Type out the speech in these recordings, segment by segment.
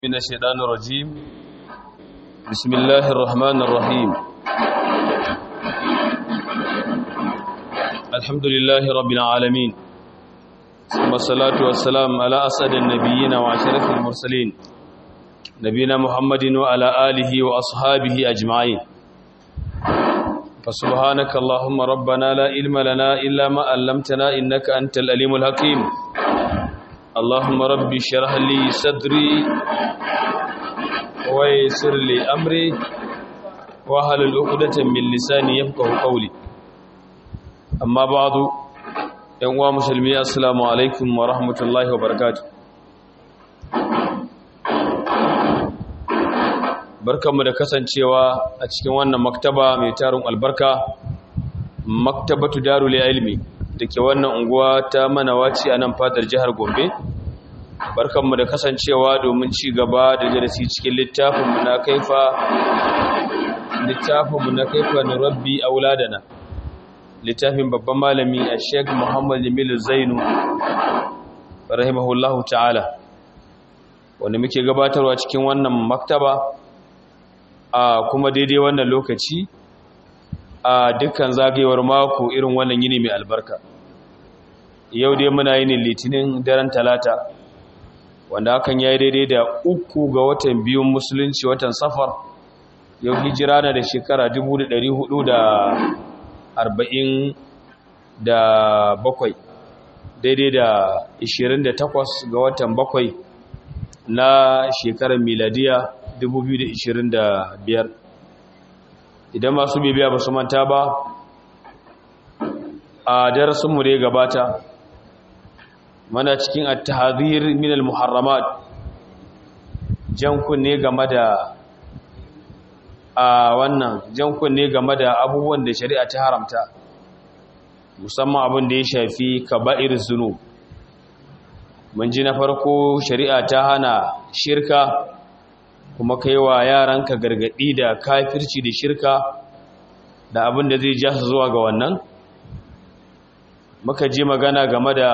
من الشيطان الرجيم بسم الله الرحمن الرحيم الحمد لله رب العالمين ثم الصلاة والسلام على أسعد النبيين وعشرة المرسلين نبينا محمد وعلى آله وأصحابه أجمعين فسبحانك اللهم ربنا لا علم لنا إلا ما علمتنا إنك أنت الأليم الحكيم اللهم ربي اشرح لي صدري ويسر لي امري واحلل عقدة من لساني يفقهوا قولي اما بعد yan uwa musulmi assalamu alaikum wa rahmatullahi wa barakatuh barkanmu da kasancewa a cikin wannan maktaba mai tarin albarka maktabatu darul ilmi da ke wannan unguwa ta manawaci a nan fadar jihar gombe barkanmu da kasancewa domin ci gaba da darasi cikin littafinmu na kaifa littafinmu na kaifa na rabbi auladana littafin babban malami a sheik muhammad jamilu zainu rahimahullahu ta'ala wanda muke gabatarwa cikin wannan maktaba a kuma daidai wannan lokaci a dukkan zagayewar mako irin wannan yini mai albarka yau dai muna yini litinin daren talata wanda hakan ya yi daidai da uku ga watan biyun musulunci watan safar yau hijira na da shekara 447 daidai da 28 ga watan bakwai na shekarar miladiya 2025 idan masu bibiya ba su manta ba a darasinmu da ya gabata mana cikin at-tahdhir min al-muharramat jan kunne game da a wannan jan kunne game da abubuwan da shari'a ta haramta musamman abin da ya shafi kaba'ir zunub mun ji na farko shari'a ta hana shirka kuma kaiwa yaranka gargadi da kafirci da shirka da abin da zai ja su zuwa ga wannan muka ji magana game da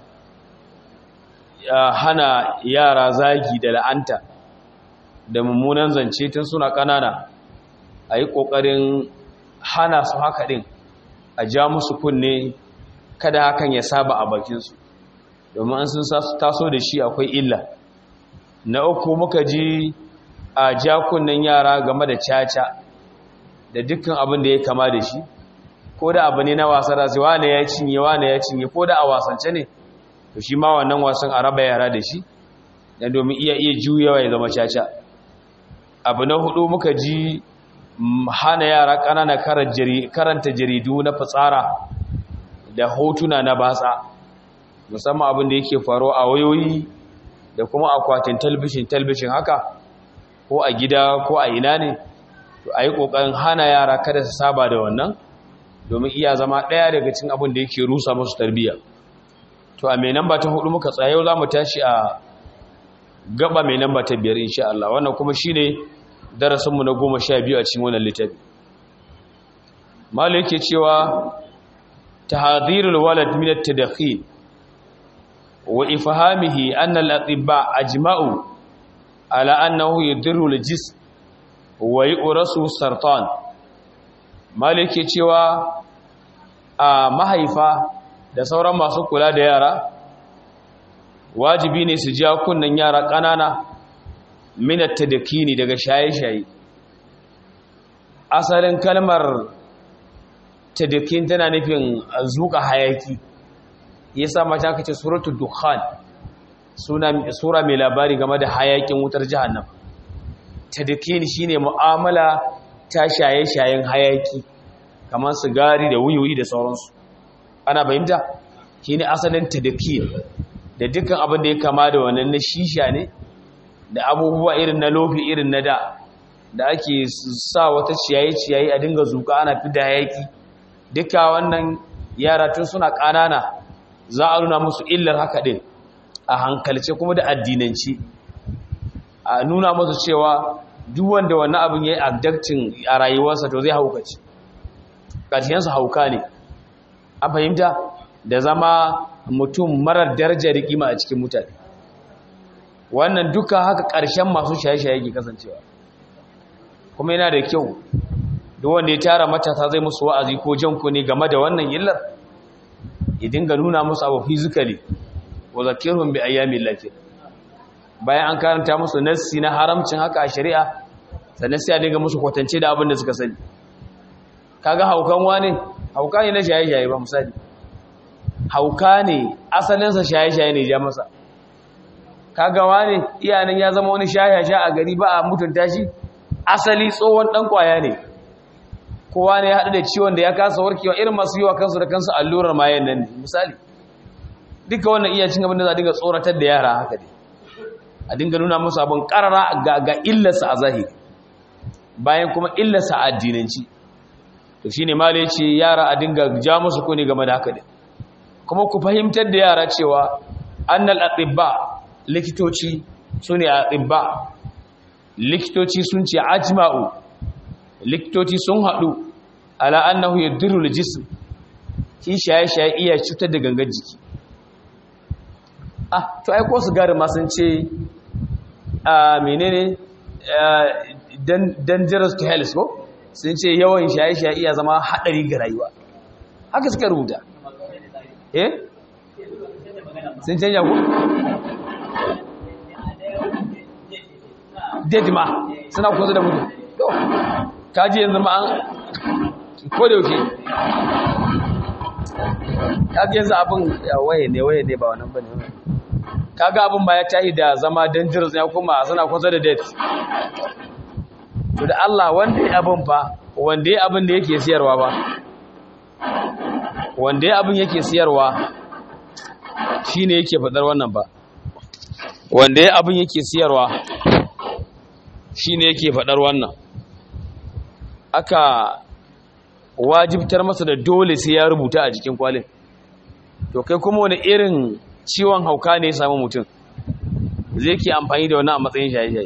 hana yara zagi da la'anta da mummunan zance tun suna ƙanana a yi ƙoƙarin hana su haka ɗin a ja musu kunne kada hakan ya saba a bakinsu domin an sun taso da shi akwai illa na uku muka ji a ja kunnen yara game da caca da dukkan abin da ya kama da shi ko da abu ne na wasa da wane ya cinye wane ya cinye ko da a wasance ne to shi ma wannan wasan a raba yara da shi dan domin iya iya juyawa ya zama caca abu na hudu muka ji hana yara ƙanana karanta jaridu na fitsara da hotuna na batsa musamman abin da yake faro a wayoyi da kuma akwatin talbishin talbishin haka ko a gida ko a ina ne to a yi ƙoƙarin hana yara kada su saba da wannan domin iya zama ɗaya daga cin abin da yake rusa musu tarbiyya to a mai namba ta hudu muka tsaye za mu tashi a gaba mai namba ta biyar insha Allah wannan kuma shine darasinmu na goma sha biyu a cikin wannan littafi malu yake cewa tahdhirul walad min at-tadkhil wa ifhamihi anna al-atibba ajma'u ala annahu yadurru al-jism wa yu'rasu sartan malu yake cewa a mahaifa da sauran masu kula da yara wajibi ne su ja kunnen yara ƙanana minatta da kini daga shaye-shaye asalin kalmar tadakin tana nufin zuka hayaki ya sa mata aka ce suratul dukhan sura mai labari game da hayakin wutar jahannam tadakin shine mu'amala ta shaye-shayen hayaki kamar sigari da wuyuyi da sauransu ana fahimta shine asalin tadakin da dukkan abin da ya kama da wannan na shisha ne da abubuwa irin na lofi irin na da da ake sa wata ciyayi-ciyayi a dinga zuka ana fi da hayaki duka wannan yara tun suna ƙanana za a nuna musu illar haka ɗin a hankalce kuma da addinanci a nuna musu cewa duk wanda wannan abin ya yi abdaktin a rayuwarsa to zai haukaci ƙarshensu hauka ne an fahimta da zama mutum marar darajar kima a cikin mutane wannan duka haka ƙarshen masu shaye-shaye ke kasancewa kuma yana da kyau duk wanda ya tara matasa zai musu wa'azi ko janku ne game da wannan illar ya dinga nuna musu abu physically wa zakirhum bi ayyamin lafi bayan an karanta musu nassi na haramcin haka a shari'a sannan sai a dinga musu kwatance da abin da suka sani kaga haukan wane hauka ne na shaye-shaye ba misali hauka ne asalinsa shaye-shaye ne ja masa kaga wane iyanan ya zama wani shaye-shaye a gari ba a mutunta shi asali tsohon dan kwaya ne kowa ne ya haɗu da ciwon da ya kasa warkewa irin masu yi wa kansu da kansu allurar mayan nan ne misali duka wannan iya cin abin da za a dinga tsoratar da yara haka ne a dinga nuna musu abin karara ga illarsa a zahiri bayan kuma illarsa a addinanci to shi ne mala ce yara a dinga ja musu kuni game da haka ne kuma ku fahimtar da yara cewa annal atibba likitoci su ne atibba likitoci sun ce ajma'u likitoci sun haɗu ala annahu yadurru al-jism shi shaye-shaye iya cutar da gangar jiki ah to ai ko sigari ma sun ce a menene dangerous to health ko sun ce yawan shaye-shaye iya zama haɗari ga rayuwa haka suka rubuta eh sun canja ku dead ma suna kusa da mutu to kaji yanzu ma an ko da yauke kaji yanzu abin waye ne waye ne ba wannan bane kaga abin ba ya tahi da zama dangerous ya kuma suna kusa da death to da Allah wanda ya abin fa wanda ya abin da yake siyarwa ba wanda ya abin yake siyarwa shine yake fadar wannan ba wanda ya abin yake siyarwa shine yake fadar wannan aka wajibtar masa da dole sai ya rubuta a jikin kwalin to kai kuma wani irin ciwon hauka ne ya samu mutum zai ke amfani da wannan a matsayin shaye-shaye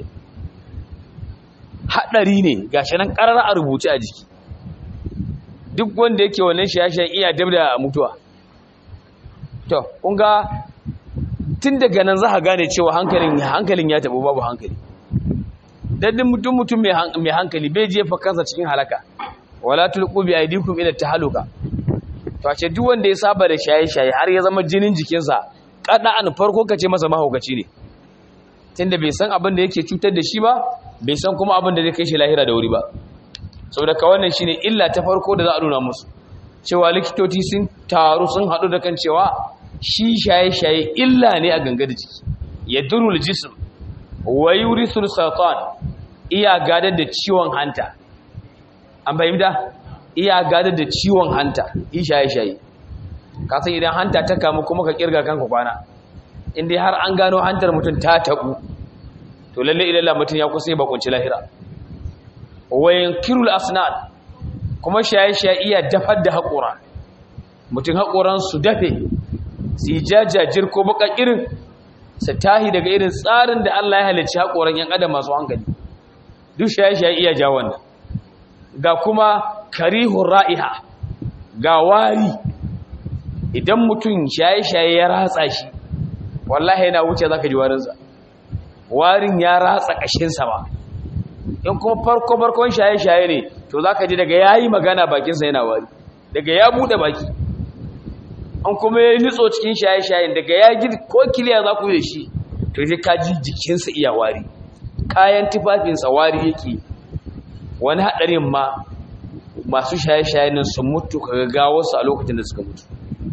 haɗari ne ga shi nan ƙarar a rubuce a jiki duk wanda yake wannan shaye-shaye iya dab da mutuwa to kunga tun daga nan za a gane cewa hankalin ya taɓo babu hankali daddin mutum mutum mai hankali bai jefa kansa cikin halaka wala tulqu bi aydikum ila tahaluka to ce duk wanda ya saba da shaye-shaye har ya zama jinin jikinsa kada an farko kace masa mahaukaci ne tunda bai san abin da yake cutar da shi ba bai san kuma abin da zai kai shi lahira da wuri ba saboda ka wannan shine illa ta farko da za a nuna musu cewa likitoci sun taru sun haɗu da kan cewa shi shaye-shaye illa ne a gangar jiki ya durul jism wa yurisul satan iya gadar da ciwon hanta an fahimta iya gadar da ciwon hanta yi shaye-shaye ka san idan hanta ta kamu kuma ka kirga kanka kwana inda har an gano hantar mutum ta tabu to lalle ilalla mutum ya kusa ba kunci lahira wayan kirul asnad kuma shaye-shaye iya dafar da haƙora mutum haƙoran su dafe su yi jajajir ko baka irin su tahi daga irin tsarin da Allah ya halicci haƙoran yan adam masu hankali duk shaye-shaye iya ja wannan ga kuma karihun ra'iha ga wari idan mutum shaye-shaye ya ratsa shi wallahi yana wuce za ka ji warinsa warin ya ratsa ƙashinsa ba in kuma farko-farkon shaye-shaye ne to za ka ji daga ya yi magana bakinsa yana wari daga ya buɗe baki an kuma ya yi nutso cikin shaye-shayen daga ya ji ko kiliya za ku yi da shi to sai ka ji jikinsa iya wari kayan tufafinsa wari yake wani haɗarin ma masu shaye-shaye nan sun mutu ka gagawarsu a lokacin da suka mutu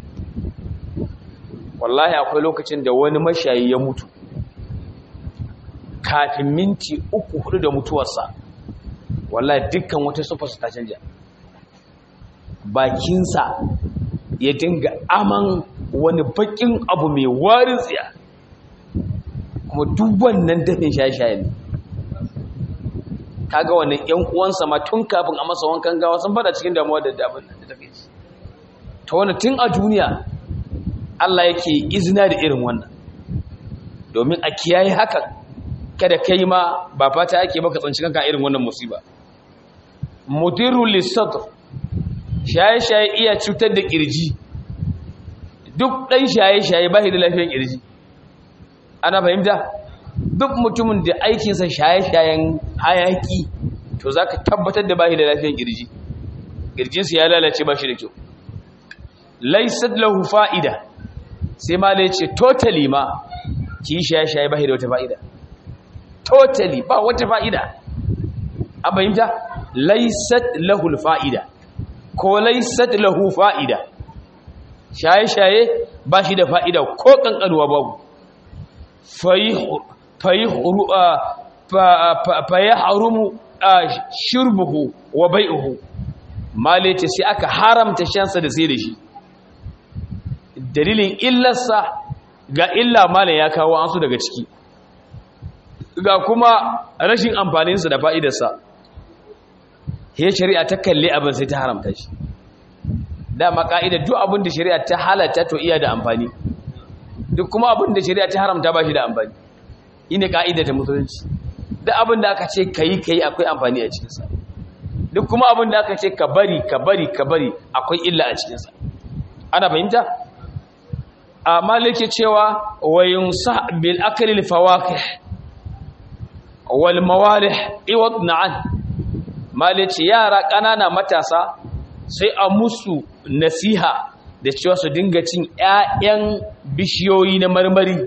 wallahi akwai lokacin da wani mashayi ya mutu kafin minti uku hudu da mutuwarsa wallahi dukkan wata sufarsa ta canja bakinsa ya dinga aman wani bakin abu mai warin tsiya kuma duk wannan dafin shaye-shaye ne kaga wannan ƴan uwansa ma tun kafin a masa wankan gawa sun fada cikin damuwa da dabin da take ci ta wannan tun a duniya Allah yake izina da irin wannan domin a kiyaye haka kada kai ma ba fata ake baka tsanci kanka irin wannan musiba mudirru lisatr shaye-shaye iya cutar da kirji duk dan shaye-shaye ba da lafiyar kirji ana fahimta duk mutumin da aikinsa shaye-shayen hayaki to za ka tabbatar da bashi da lafiyar girji girjinsa ya lalace ba shi da kyau laisad lahu fa'ida sai ma lai ce totally ma ki shaye-shaye bashi da wata fa'ida totally ba wata fa'ida an fahimta laisad lahu fa'ida ko laisad lahu fa'ida shaye-shaye ba shi da fa'ida ko ƙanƙanuwa babu fayi harumu shirbuhu wa bai'uhu malace sai aka haramta shansa da sai da shi dalilin illarsa ga illa malam ya kawo an su daga ciki ga kuma rashin amfaninsa da fa'idarsa he shari'a ta kalle abin sai ta haramta shi dama ka'ida duk abin da shari'a ta halatta to iya da amfani duk kuma abin da shari'a ta haramta ba shi da amfani ine ka'ida ta musulunci duk abin da aka ce kayi kayi akwai amfani a cikinsa duk kuma abin da aka ce ka bari ka bari ka bari akwai illa a cikinsa ana fahimta amma lake cewa wayun sa bil akalil fawakih wal mawalih iwad na'an malaci yara ƙanana matasa sai a musu nasiha da cewa su dinga cin 'ya'yan bishiyoyi na marmari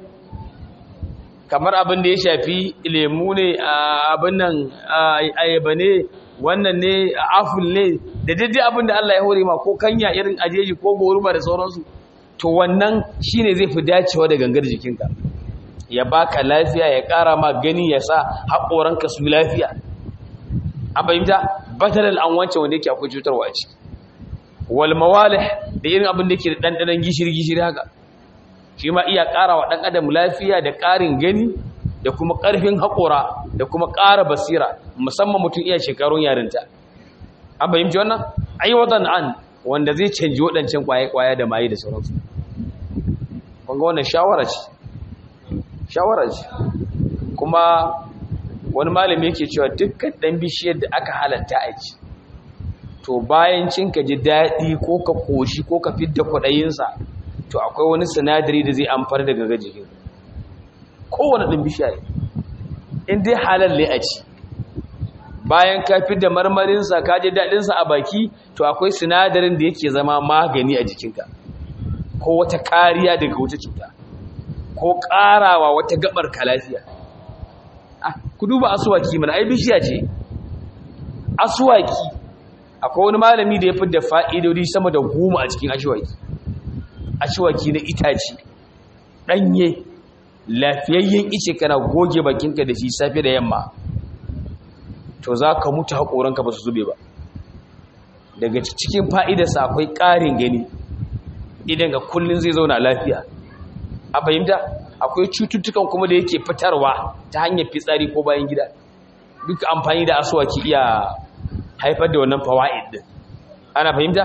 kamar abin da ya shafi lemu ne abin nan ayaba ne wannan ne aful ne da daidai abin da Allah ya hore ma ko kanya irin ajeji ko goruba da sauransu to wannan shine zai fi dacewa da gangar jikinka ya baka lafiya ya ƙara ma gani ya sa haƙoranka su lafiya an fahimta batalal an wancan wanda yake akwai cutarwa a ciki wal mawalih da irin abin da yake da ɗanɗanon gishiri gishiri haka shi ma iya ƙara wa ɗan adam lafiya da ƙarin gani da kuma ƙarfin haƙora da kuma ƙara basira musamman mutum iya shekarun yarinta an fahimci wannan aiwatan an wanda zai canji waɗancan ƙwaye-ƙwaye da maye da sauransu kunga wannan shawara ce shawara ce kuma wani malami yake cewa dukkan ɗan bishiyar da aka halatta a ci to bayan cin ka ji daɗi ko ka koshi ko ka fidda kwaɗayinsa to akwai wani sinadari da zai amfar da gaga jikin kowane ɗin bishiya ne in dai halal ne a ci bayan ka fidda marmarinsa ka ji daɗinsa a baki to akwai sinadarin da yake zama magani a jikinka ko wata kariya daga wata cuta ko ƙarawa wata gabar ka lafiya ku duba asuwaki mana ai bishiya ce asuwaki akwai wani malami da ya fi da fa'idodi sama da goma a cikin asuwaki asuwaki na itace ɗanye lafiyayyen ice kana goge bakinka da shi safe da yamma to za ka mutu haƙoranka ba su zube ba daga cikin fa'idarsa akwai ƙarin gani idan ga kullum zai zauna lafiya a fahimta akwai cututtukan kuma da yake fitarwa ta hanyar fitsari ko bayan gida duk amfani da asuwaki iya haifar da wannan fawa'id din ana fahimta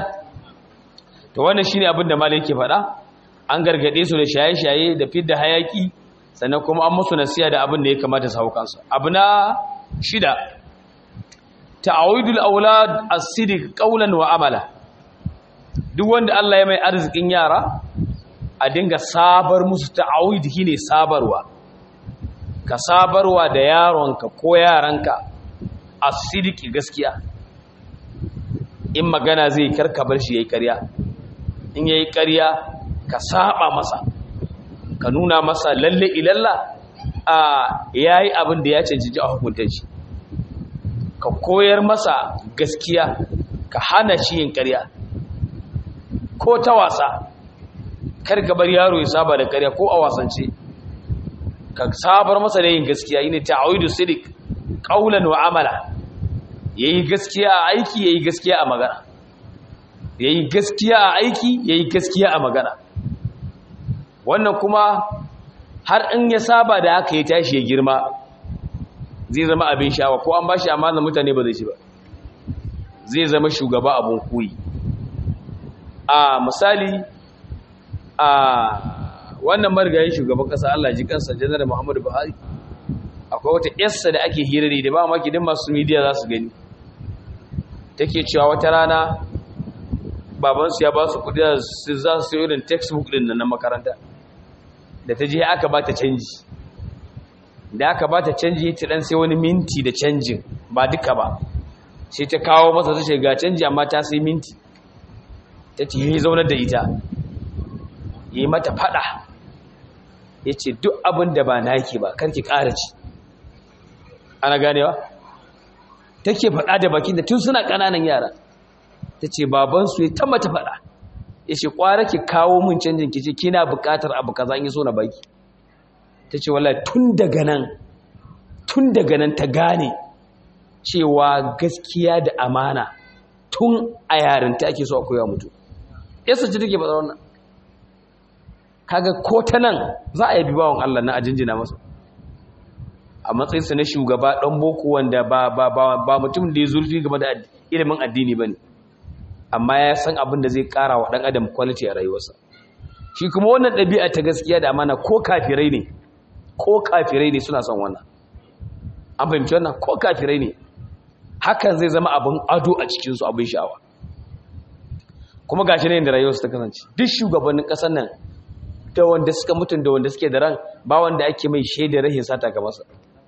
to wannan shine abin da malai yake faɗa an gargade su da shaye-shaye da fidda hayaki sannan kuma an musu nasiya da abin da ya kamata su hauka su abu na shida ta'awidul aulad as-sidiq qawlan wa amala duk wanda Allah ya mai arzikin yara a dinga sabar musu ta'awid shine sabarwa ka sabarwa da yaronka ko yaranka as-sidiq gaskiya in magana zai karka bar shi yayi ƙarya in yayi ƙarya ka saba masa ka nuna masa lalle ilalla a yayi abin da ya cancanci a hukuntar shi ka koyar masa gaskiya ka hana shi yin ƙarya ko ta wasa kar ka bar yaro ya saba da ƙarya ko a wasance ka sabar masa da yin gaskiya yine ta'awidu sidiq qawlan wa amala yayi gaskiya a aiki yayi gaskiya a magana yayi gaskiya a aiki yayi gaskiya a magana wannan kuma har in ya saba da haka ya tashi ya girma zai zama abin sha'awa ko an bashi amana mutane ba zai ci ba zai zama shugaba abun koyi a misali a wannan marigayin shugaban kasa Allah ji kansa janar Muhammadu Buhari akwai wata yarsa da ake hirari da ba maki din masu media za su gani take cewa wata rana babansu ya ba su kudi za su yi irin textbook din na makaranta da ta je aka ba ta canji da aka ba ta canji ta dan sai wani minti da canjin ba duka ba sai ta kawo masa ta ce ga canji amma ta sai minti ta ce yi zaunar da ita yi mata fada ya ce duk abin da ba na yake ba karki ƙara ci ana ganewa take fada da bakin da tun suna ƙananan yara ta ce babansu ya ta mata fada ya ce ƙwara ki kawo mun canjin ki ce kina buƙatar abu kaza in yi so na baki ta ce wallahi tun daga nan tun daga nan ta gane cewa gaskiya da amana tun a yarinta ake so a koya mutu yasa ce take faɗa wannan kaga ko ta nan za a yabi bawan Allah na ajinjina masa a matsayinsa na shugaba ɗan boko wanda ba ba ba ba mutum da ya zurfi game da ilimin addini bane amma ya san abin da zai ƙara wa ɗan adam quality a rayuwarsa shi kuma wannan ɗabi'a ta gaskiya da amana ko kafirai ne ko kafirai ne suna son wannan an fahimci wannan ko kafirai ne hakan zai zama abin ado a cikinsu abin sha'awa kuma gashi ne da rayuwarsu ta kasance duk shugabannin ƙasar nan da wanda suka mutun da wanda suke da ran ba wanda ake mai shaidar rahin sata ga masa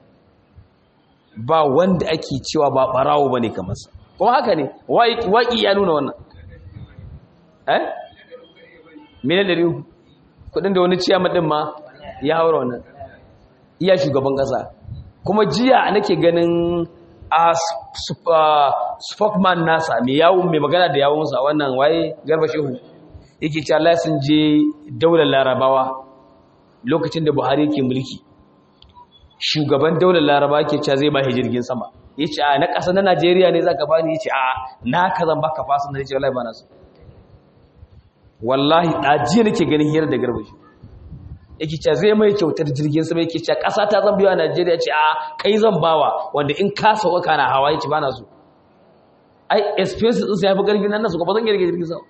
ba wanda ake cewa ba barawo bane ka masa kuma haka ne waƙi ya nuna wannan eh miliyan ɗari uku kudin da wani ciyama ɗin ma ya haura wannan iya shugaban ƙasa kuma jiya nake ganin a spokesman nasa mai yawon mai magana da yawonsa wannan waye garba shehu yake cewa Allah sun je daular larabawa lokacin da buhari ke mulki shugaban daular larabawa ke cewa zai ba jirgin sama ya ce a na ƙasa na najeriya ne za ka bani ya ce a na ka zan baka fasa na ce wallahi ba na so wallahi ɗajiya nake ganin hira da garba shehu yake cewa zai mai kyautar jirgin sama yake cewa ƙasa ta zan biyo a Najeriya ce a kai zan bawa wanda in ka sauka kana hawa yace bana so ai expenses din sai yafi gargin nan su ba zan rage jirgin sama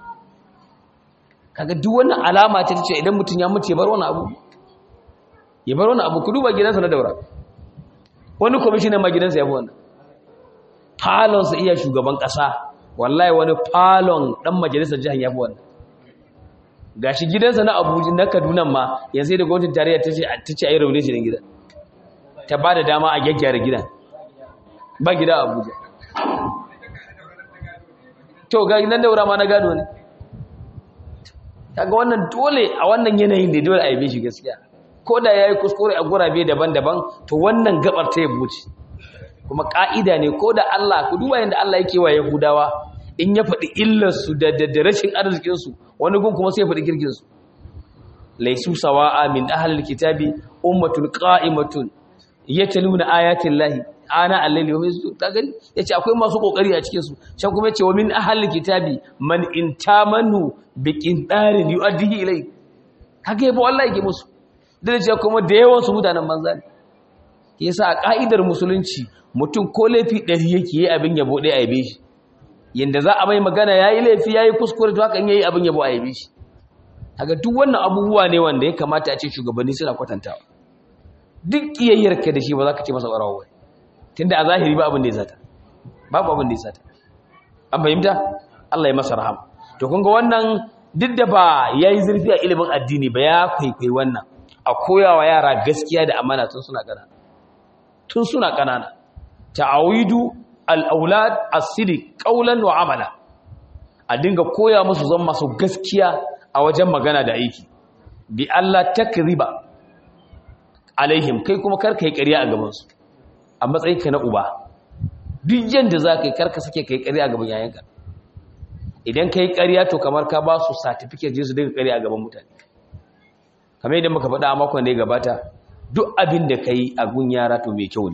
kaga duk wannan alama ce ta ce idan mutum ya mutu ya bar wani abu ya bar wani abu ku duba gidansa na daura wani commissioner ma gidansa ya fi wannan falon sa iya shugaban ƙasa wallahi wani falon dan majalisar jihar ya fi wannan gashi gidansa na abuja na kaduna ma yanzu da gwamnatin tarayya ta ce ta ce a yi raune shi gidan ta ba da dama a gyaggyara gidan ba gida a abuja to ga nan daura ma na gado ne kaga wannan dole a wannan yanayin da dole a yi shi gaskiya ko da ya yi kuskure a gurabe daban-daban to wannan gabar ta yabo ce kuma ka'ida ne ko da Allah ku duba yadda Allah yake wa Yahudawa in ya faɗi illarsu da da rashin arzikinsu wani gun kuma sai ya faɗi girginsu laisu sawa'a min ahlil kitabi ummatun qa'imatun yatluna ayatin lahi ana al-layli wa yasjud ta gani yace akwai masu kokari a cikin su can kuma yace wa min ahlil kitabi man intamanu bi qintarin yu'addihi ilay kage yabo Allah yake musu da yace kuma da yawan su mutanen banza ne yasa a ka'idar musulunci mutum ko laifi ɗari yake yi abin yabo ɗaya a yabe shi yanda za a mai magana yayi laifi yayi kuskure to haka in yayi abin yabo a yabe shi kaga duk wannan abubuwa ne wanda ya kamata a ce shugabanni suna kwatantawa duk kiyayyarka da shi ba za ka ce masa ƙwarawa ba tunda a zahiri ba abin da ya sata babu abin da ya sata an fahimta Allah ya masa rahama to kun ga wannan duk da ba yayi zurfi a ilimin addini ba ya kwaikwayi wannan a koyawa yara gaskiya da amana tun suna ƙanana tun suna ƙanana ta'awidu al-aulad as-sidiq qawlan wa amala a dinga koya musu zan masu gaskiya a wajen magana da aiki bi Allah takriba alaihim kai kuma karka yi ƙarya a gabansu a matsayinka na uba duk yanda za ka yi karka sake ka yi ƙarya a gaban yayanka idan ka yi ƙarya to kamar ka ba su certificate je su daga ƙarya a gaban mutane kamar yadda muka faɗa a makon da ya gabata duk abin da ka yi a gun yara to mai kyau ne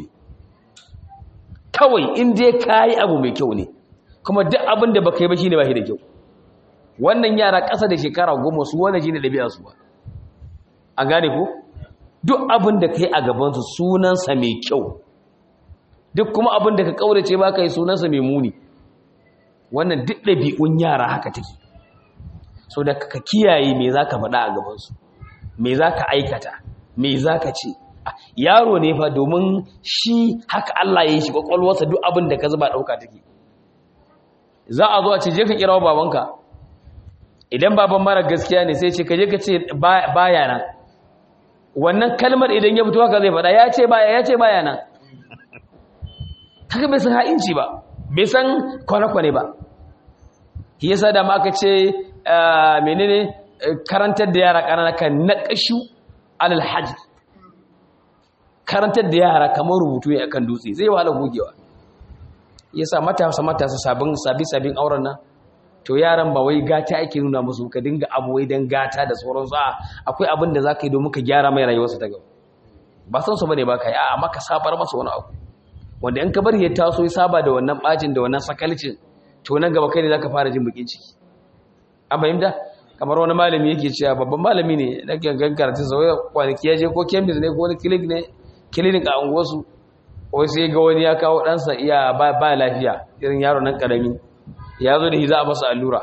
kawai in dai ka yi abu mai kyau ne kuma duk abin da baka yi ba shine ba shi da kyau wannan yara ƙasa da shekara goma su wannan shine ɗabi'arsu ba a gane ko duk abin da ka yi a gabansu sunansa mai kyau duk kuma abin da ka ƙaurace ba ka yi sunansa mai muni wannan duk ɗabi'un yara haka take so da ka kiyaye me za ka faɗa a gabansu me za ka aikata me za ka ce yaro ne fa domin shi haka Allah ya yi shi ƙwaƙwalwarsa duk abin da ka zuba ɗauka take za a zo a ce je ka kirawo babanka idan baban mara gaskiya ne sai ce ka je ka ce baya nan wannan kalmar idan ya fito haka zai faɗa ya ce baya ya ce baya nan kaga bai san ha'inci ba bai san kwane-kwane ba shi yasa da ma aka ce menene karantar da yara ƙanana kan naƙashu alal hajj karantar da yara kamar rubutu ya akan dutse zai wahala gogewa yasa matasa matasa sabin sabi sabin auren nan to yaran ba wai gata ake nuna musu ka dinga abu wai dan gata da sauransu a akwai abin da zaka yi domin ka gyara mai rayuwarsa ta gaba ba san su bane ba kai a amma ka sabar masa wani abu wanda in ka bari ya taso ya saba da wannan bacin da wannan sakalcin to nan gaba kai ne zaka fara jin bakin ciki an fahimta kamar wani malami yake cewa babban malami ne na gangan karatu sauya kwanaki ya je ko kemis ne ko wani clinic ne clinic a unguwarsu wai sai ga wani ya kawo ɗansa iya ba lafiya irin yaro nan ƙarami ya zo da shi za a masa allura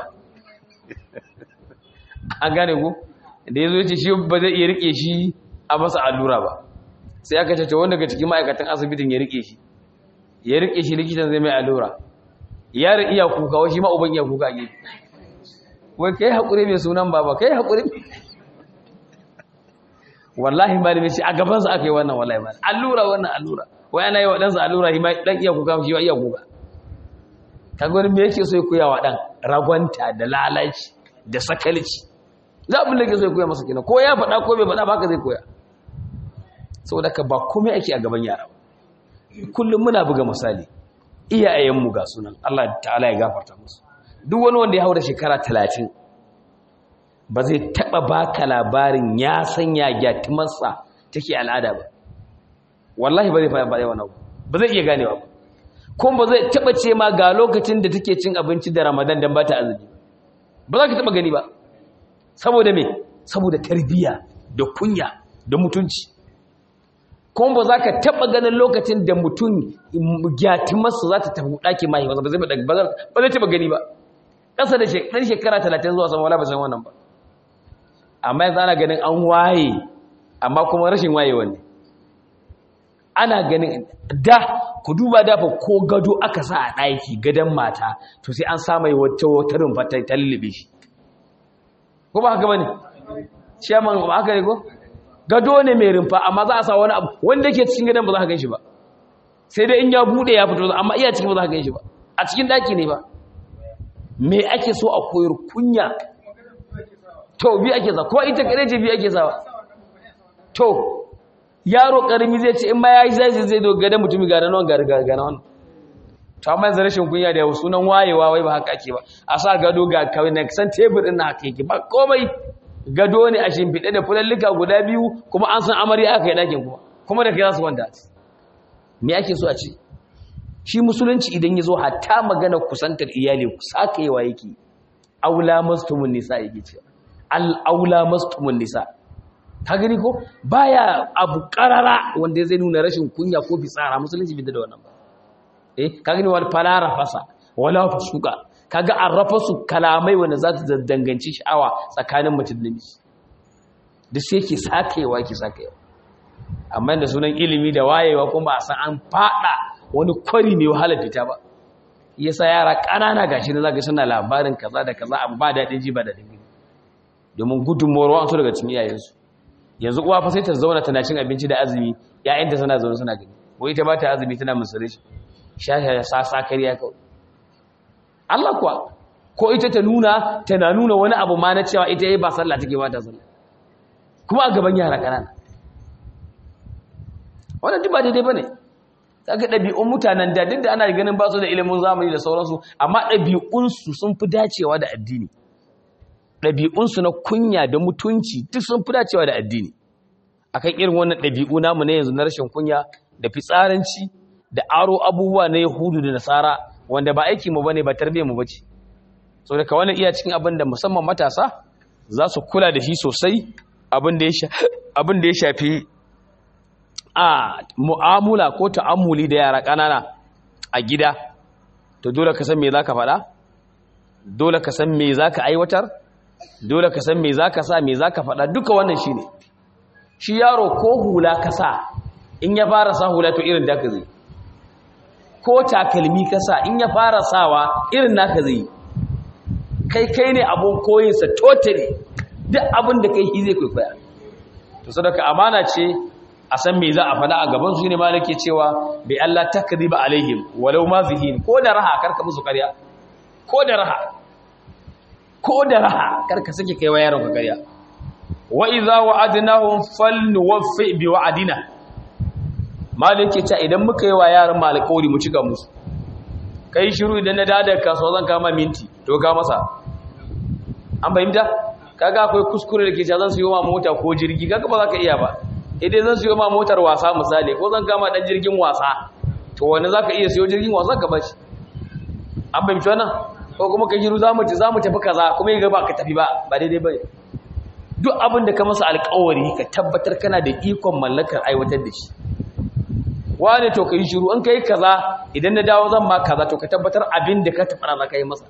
an gane ku da ya zo ce shi ba zai iya rike shi a masa allura ba sai aka ce wanda daga cikin ma'aikatan asibitin ya rike shi ya rike shi likitan zai mai allura yaron iya kuka wai shi ma uban iya kuka ne wai kai haƙuri mai sunan baba kai haƙuri wallahi malami ce a gabansa aka yi wannan wallahi malami allura wannan allura wai ana yi wa ɗansa allura shi ma ɗan iya kuka shi ma iya kuka ka gwani me yake so ya koya wa ɗan ragwanta da lalaci da sakalci za abin da ke so ya koya masa kenan ko ya faɗa ko bai faɗa ba haka zai koya saboda ka ba komai ake a gaban yara ba kullum muna buga misali iyayenmu ga sunan Allah ta'ala ya gafarta musu duk wani wanda ya haura shekara talatin ba zai taɓa baka labarin ya sanya gyatimarsa take al'ada ba wallahi ba zai faɗa wannan ba zai iya ganewa ba kuma ba zai taɓa ce ma ga lokacin da take cin abinci da ramadan don ba ta azumi ba za ka taɓa gani ba saboda me saboda tarbiyya da kunya da mutunci kuma ba za ka taɓa ganin lokacin da mutum gyatimarsa za ta tafi ɗakin mahi ba zai taɓa gani ba ƙasa da ɗan shekara talatin zuwa sama wala ba san wannan ba amma yanzu ana ganin an waye amma kuma rashin waye wanne ana ganin da ku duba dafa ko gado aka sa a ɗaki gadon mata to sai an samai wata wata rumfa ta lullube shi ko ba haka ba ne shaman ba haka ne ko gado ne mai rumfa amma za a sa wani abu wanda ke cikin gadon ba za ka gan shi ba sai dai in ya buɗe ya fito amma iya cikin ba za ka gan shi ba a cikin ɗaki ne ba me ake so a koyar kunya to bi ake sa ko ita kare ce bi ake sawa to yaro karimi zai ce in ma yayi zai zai doga da mutumi ga nan ga ga ga nan to amma yanzu rashin kunya da sunan wayewa wai ba haka ake ba a sa gado ga kawai na san tebur din na haka yake ba komai gado ne a shimfiɗe da fulallika guda biyu kuma an san amarya aka yi ɗakin kuma kuma da kai za su wanda me ake so a ce shi musulunci idan ya zo hatta magana kusantar iyali sakayewa yake aula mastumun nisa yake ce al'aula mastumun nisa ka gani ko baya abu karara wanda zai nuna rashin kunya ko fitsara musulunci bai da wannan ba eh ka gani wal falara fasa wala fusuka kaga an rafa su kalamai wanda za su danganci sha'awa tsakanin mutum da miji duk sai yake sakayewa yake sakayewa amma da sunan ilimi da wayewa kuma a san an fada wani kwari mai wahalar fita ba yasa yara ƙanana gashi na zaka suna labarin kaza da kaza abu ba daɗin ji ba daɗin gani domin gudunmuwar wa'ansu daga cikin iyayensu yanzu uwa fa sai ta zauna tana cin abinci da azumi ƴaƴanta suna zaune suna gani wai ita ba ta azumi tana musure shi sha sa sa kariya kawai Allah kuwa ko ita ta nuna tana nuna wani abu ma na cewa ita yayi ba sallah take ba ta sallah kuma a gaban yara ƙanana wannan duk ba daidai bane kaga ɗabi'un mutanen da duk da ana ganin ba su da ilimin zamani da sauransu amma ɗabi'unsu sun fi dacewa da addini ɗabi'unsu na kunya da mutunci duk sun fi dacewa da addini akan irin wannan ɗabi'u namu na yanzu na rashin kunya da fitsaranci da aro abubuwa na yahudu da nasara wanda ba aiki mu bane ba tarbiyyar mu bace so daga wannan iya cikin abin da musamman matasa za su kula da shi sosai abin da ya abin da ya shafi a mu'amula ko ta'ammuli da yara ƙanana a gida to dole ka san me zaka faɗa dole ka san me zaka aiwatar dole ka san me zaka sa me zaka faɗa duka wannan shine shi yaro ko hula ka sa in ya fara sa hula to irin da ka zai ko takalmi ka sa in ya fara sawa irin naka zai kai kai ne abun koyinsa totally duk abin da kai shi zai kwaikwaya to sadaka amana ce a san me za a faɗa a gaban su ne malake cewa bai Allah takriba alaihim walau ma zihin ko da raha karka musu ƙarya ko da raha ko da raha karka sake kai wa yaron ka ƙarya wa idza wa'adnahum falnuwaffi bi wa'adina malake ta idan muka yi wa yaran mu alƙawari mu cika musu kai shiru idan na dada kasuwa zan kama minti to ka masa an fahimta kaga akwai kuskure da ke cewa zan siyo ma mota ko jirgi kaga ba za ka iya ba idan zan siyo ma motar wasa misali ko zan kama dan jirgin wasa to wani za ka iya siyo jirgin wasa ka bashi an fahimci wannan ko kuma ka shiru za mu tafi kaza kuma yi gaba ka tafi ba ba daidai ba duk abin da ka masa alkawari ka tabbatar kana da ikon mallakar aiwatar da shi wane to ka yi shiru an ka yi kaza idan na dawo zan ma kaza to ka tabbatar abin da ka tafi za ka yi masa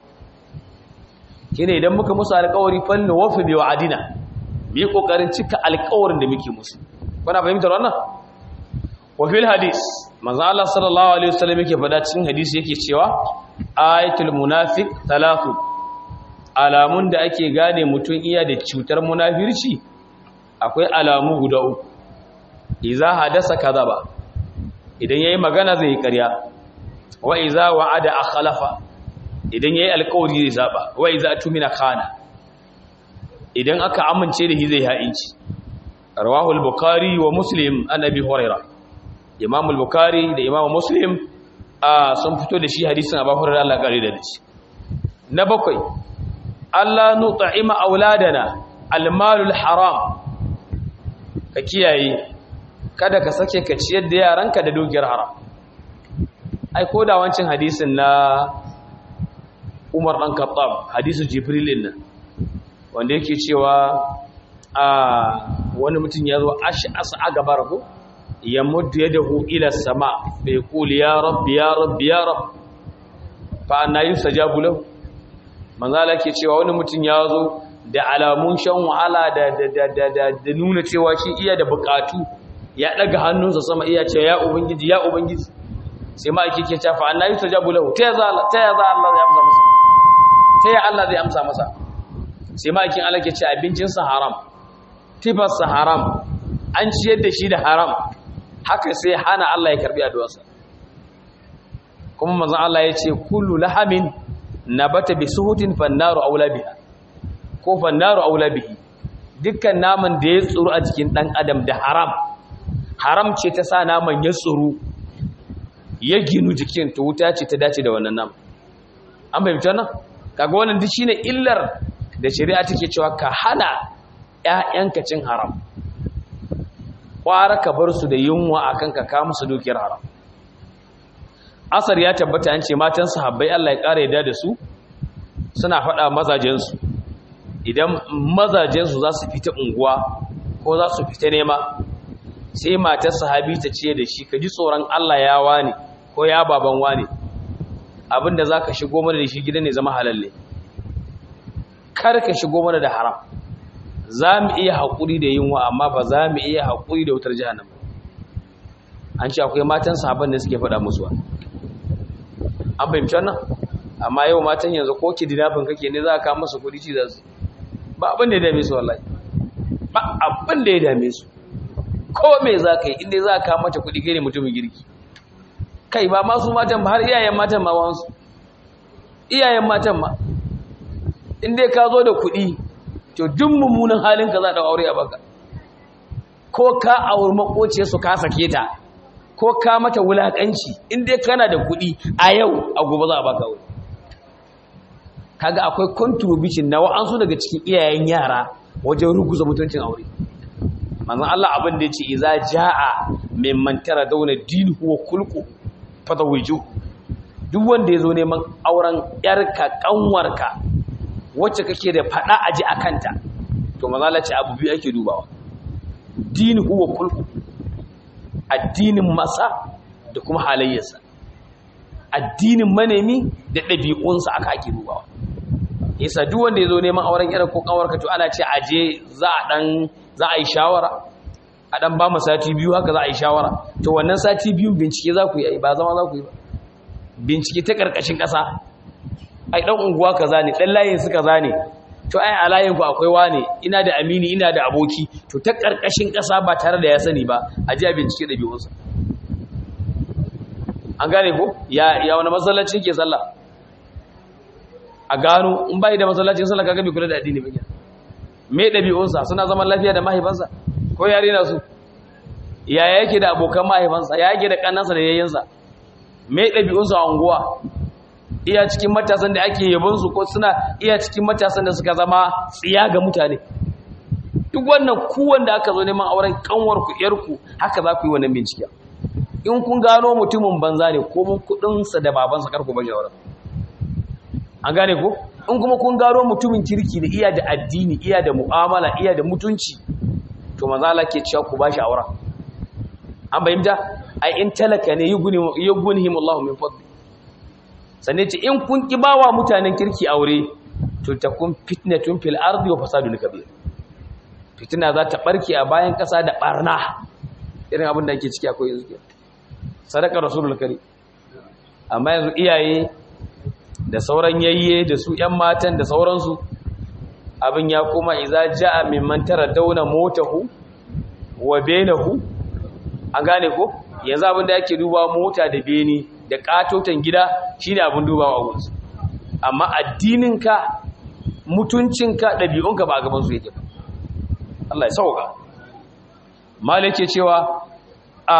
shine idan muka musu alkawari fanni wafi bi wa'adina mu yi kokarin cika alkawarin da muke musu kuna fahimtar wannan wa fil hadis manzo Allah sallallahu alaihi wasallam yake faɗa cikin hadisi yake cewa ayatul munafiq talatu alamun da ake gane mutum iya da cutar munafirci akwai alamu guda uku idza hadasa kadaba idan yayi magana zai yi ƙarya wa idza wa'ada akhlafa idan yayi alƙawari zai zaba wa idza tumina khana idan aka amince da shi zai ha'inci rawahu al-bukhari wa muslim an abi hurairah imam al-bukhari da imam muslim sun fito da shi hadisin abu hurairah Allah kare da shi na bakwai Allah nut'ima auladana al-malul haram ka kiyaye kada ka sake ka ciyar da yaranka da dukiyar haram ai ko da wancin hadisin na Umar dan Khattab hadisin Jibril din nan wanda yake cewa a wani mutum ya zo ash'asa a gabar ku ya muddu yadahu ila sama bai kuli ya rabbi ya rabbi ya rabb fa anna yusajabu lahu manzala ke cewa wani mutum ya zo da alamun shan wahala da da da da nuna cewa shi iya da bukatu ya daga hannunsa sama iya ce ya ubangiji ya ubangiji sai ma ake ke cewa fa anna yusajabu lahu ta ya za ta ya za Allah zai amsa masa ta ya Allah zai amsa masa sai ma ake Allah ke ce abincinsa haram tifarsa haram an ciyar da shi da haram haka sai hana Allah ya karbi addu'arsa kuma manzon Allah ya ce kullu lahamin nabata bi suhutin fannaru aula biha ko fannaru aula bihi dukkan naman da ya tsuru a jikin dan adam da haram haram ce ta sa naman ya tsuru ya ginu jikin to wuta ce ta dace da wannan naman an bayyana wannan kaga wannan duk shine illar da shari'a take cewa ka hana ƴaƴanka cin haram kwara ka bar su da yunwa akan ka ka musu dukiyar haram asar ya tabbata an ce matan sahabbai Allah ya ƙara yadda da su suna faɗa mazajensu idan mazajensu za su fita unguwa ko za su fita nema sai matar sahabi ta ce da shi ka ji tsoron Allah ya wane ko ya baban wane abinda za ka shigo mana da shi gidan ne zama halalle kar ka shigo mana da haram za mu iya haƙuri da yunwa amma ba za mu iya haƙuri da wutar jihannan an ce akwai matan sahabban da suke faɗa musu an fahimci wannan amma yau matan yanzu ko ki dinafin kake ne za ka masa kudi ci za su ba abin da ya dame su wallahi ba abin da ya dame su ko me za ka yi inda za ka mata kudi kai ne mutumin girki kai ba masu matan ba har iyayen matan ma wansu iyayen matan ma inda ka zo da kudi to duk mummunan halin ka za da aure a baka ko ka auri makociyar su ka sake ta ko ka mata wulakanci in dai kana da kuɗi a yau a gobe za a baka wuri kaga akwai contribution na wa'ansu daga cikin iyayen yara wajen ruguza mutuncin aure manzon Allah abin da yace idza jaa mimman tara dauna dinuhu wa kulqu fadawiju duk wanda yazo neman auren yarka kanwarka wacce kake da fada aji akanta to manzon Allah ce abu biyu ake dubawa dinuhu wa kulqu addinin masa da kuma halayyarsa addinin manemi da ɗabi'unsa aka ake dubawa yasa duk wanda ya zo neman auren irin ko kawarka to ana ce aje za a dan za a yi shawara a dan ba mu sati biyu haka za a yi shawara to wannan sati biyu bincike za ku yi ba zama za ku yi ba bincike ta karkashin ƙasa ai dan unguwa kaza ne dan layin su kaza ne to ai a layin ku akwai wane ina da amini ina da aboki to ta karkashin ƙasa ba tare da ya sani ba a ji a bincike ɗabi'unsa an gane ko ya ya wani masallaci ke sallah a gano in bai da masallacin sallah kaga bai kula da addini ba me ɗabi'unsa suna zaman lafiya da mahaifansa ko yare na su ya yake da abokan mahaifansa ya yake da kannansa da yayyansa me ɗabi'unsa a unguwa iya cikin matasan da ake yabonsu ko suna iya cikin matasan da suka zama tsiya ga mutane duk wannan ku wanda aka zo neman auren kanwarku yarku haka za ku yi wannan bincike in kun gano mutumin banza ne ko mun kudinsa da babansa karku bashi auren an gane ko in kuma kun gano mutumin kirki da iya da addini iya da mu'amala iya da mutunci to maza Allah ke cewa ku bashi auren an bayyana ai in talaka ne yugunhim Allah min fadli sanne ce in kun ki bawa mutanen kirki aure to takun fitnatun fil ardi wa fasadun kabir fitina za ta barke a bayan kasa da barna irin abin da ake ciki akwai yanzu ke sadaka rasulul kari amma yanzu iyaye da sauran yayye da su ƴan matan da sauransu abin ya koma iza ja'a mimman tara dauna motahu wa benahu an gane ko yanzu abin da yake duba mota da beni da katotan gida shine abin dubawa gunsu amma addininka mutuncinka ɗabi'unka ba a gaban su yake ba Allah ya sauka malike cewa a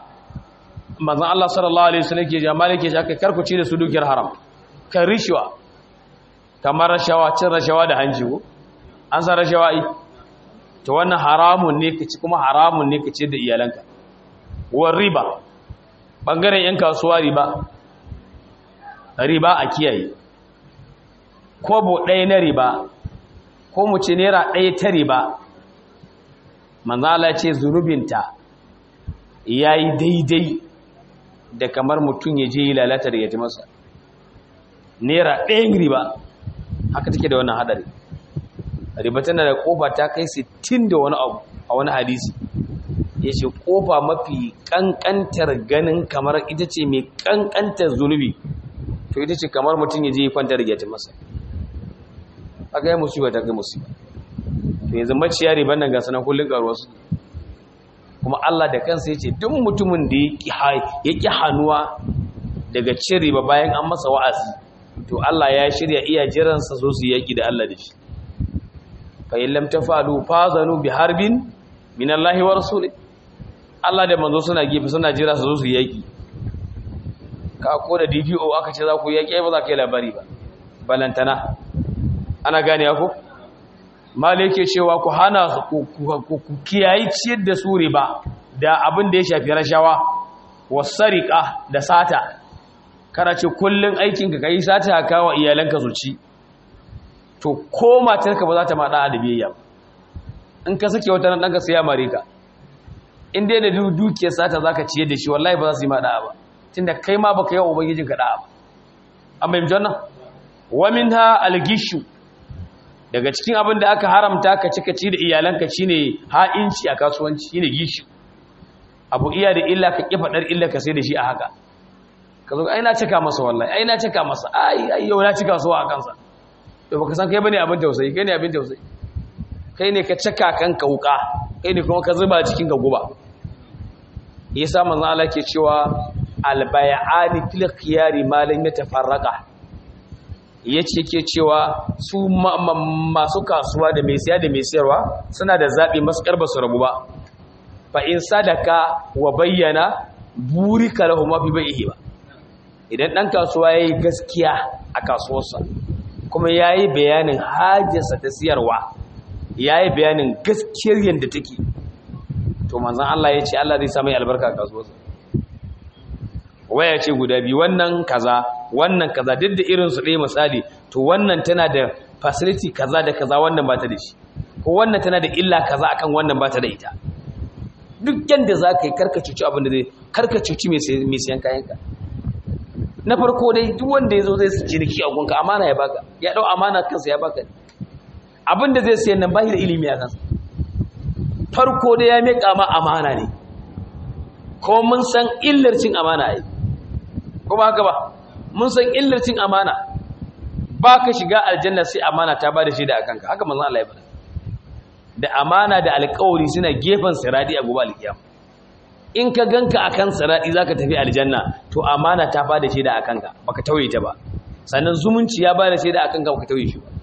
manzon Allah sallallahu alaihi wasallam ke ja malike shi aka karkuci da su dukiyar haram kan rishwa kamar rashawa cin rashawa da hanji ko an san rashawa ai to wannan haramun ne kaci kuma haramun ne kace da iyalanka war riba bangaren yan kasuwa riba riba a kiyaye kobo ɗaya na riba ko mu ce naira ɗaya ta riba manzala ce zunubinta ya yi daidai da kamar mutum ya je yi lalatar ya ji masa naira ɗayan riba haka take da wannan haɗari riba tana da ƙofa ta kai 60 da wani abu a wani hadisi ya ce ƙofa mafi ƙanƙantar ganin kamar ita ce mai ƙanƙantar zunubi to ita ce kamar mutum ya je yi kwantar ya ji masa aka yi musiba ta kai musiba to yanzu maciya riban nan ga sanan kullun karuwa su kuma Allah da kansa yace duk mutumin da ya ki hannuwa daga cin riba bayan an masa wa'azi to Allah ya shirya iya jiran sa zo su yaki da Allah da shi fa in lam tafalu fazanu bi harbin min Allah wa rasuli Allah da manzo suna gefe suna jira su zo su yaki ka ko da DPO aka ce za ku yaki ai ba za ka yi labari ba balantana ana gane ku mali yake cewa ku hana ku kiyayi ciyar da su riba da abin da ya shafi rashawa wasariqa da sata kana ce kullun aikin ka kai sata ka wa iyalanka zuci to ko matarka ba za ta ma da biyayya in ka sake wata nan danka sai ya mare ka in dai da dukiyar sata zaka ciyar da shi wallahi ba za su yi ma da ba tunda kai ma baka yi wa ubangijinka da ba an bayyana wannan wa minha al-gishu daga cikin abin da aka haramta ka cika ci da iyalanka shine ha'inci a kasuwanci shine gishi abu iya da illa ka kifa dar illa ka sai da shi a haka ka zo ai na cika masa wallahi ai na cika masa ai ai yau na cika so a kansa to baka san kai bane abin tausayi kai ne abin tausayi kai ne ka cika kanka wuka kai ne kuma ka zuba cikin ka guba yasa manzo Allah ke cewa albay'ani fil khiyari ma lam yatafarraqa ya ce ke cewa su masu kasuwa da mai siya da mai siyarwa suna da zaɓi maskar ba su rabu ba fa in sadaka wa bayyana buri lahu mafi bai ihe ba idan ɗan kasuwa ya yi gaskiya a kasuwarsa kuma ya yi bayanin hajjarsa ta siyarwa ya yi bayanin gaskiyar yadda take to manzan Allah ya ce Allah zai sami albarka a kasuwarsa waya ce guda biyu wannan kaza wannan kaza duk da irin su ɗaya misali to wannan tana da facility kaza da kaza wannan ba ta da shi ko wannan tana da illa kaza akan wannan ba ta da ita duk yanda za ka yi karka cuci abin da zai karka cuci mai siyan kayanka na farko dai duk wanda ya zo zai su ciniki a gunka amana ya baka ya ɗau amana kansa ya baka abin da zai siyan nan ba shi da ilimi a kansa farko dai ya miƙa ma amana ne ko mun san illar cin amana ai ko ba haka ba mun san illar cin amana ba ka shiga aljanna sai amana ta ba da shaida a kanka haka manzon Allah ya faɗa da amana da alƙawari suna gefen siradi a gobe alkiyama in ka ganka akan siradi zaka tafi aljanna to amana ta ba da shaida a kanka baka tauye ta ba sannan zumunci ya ba da shaida a kanka baka tauye shi ba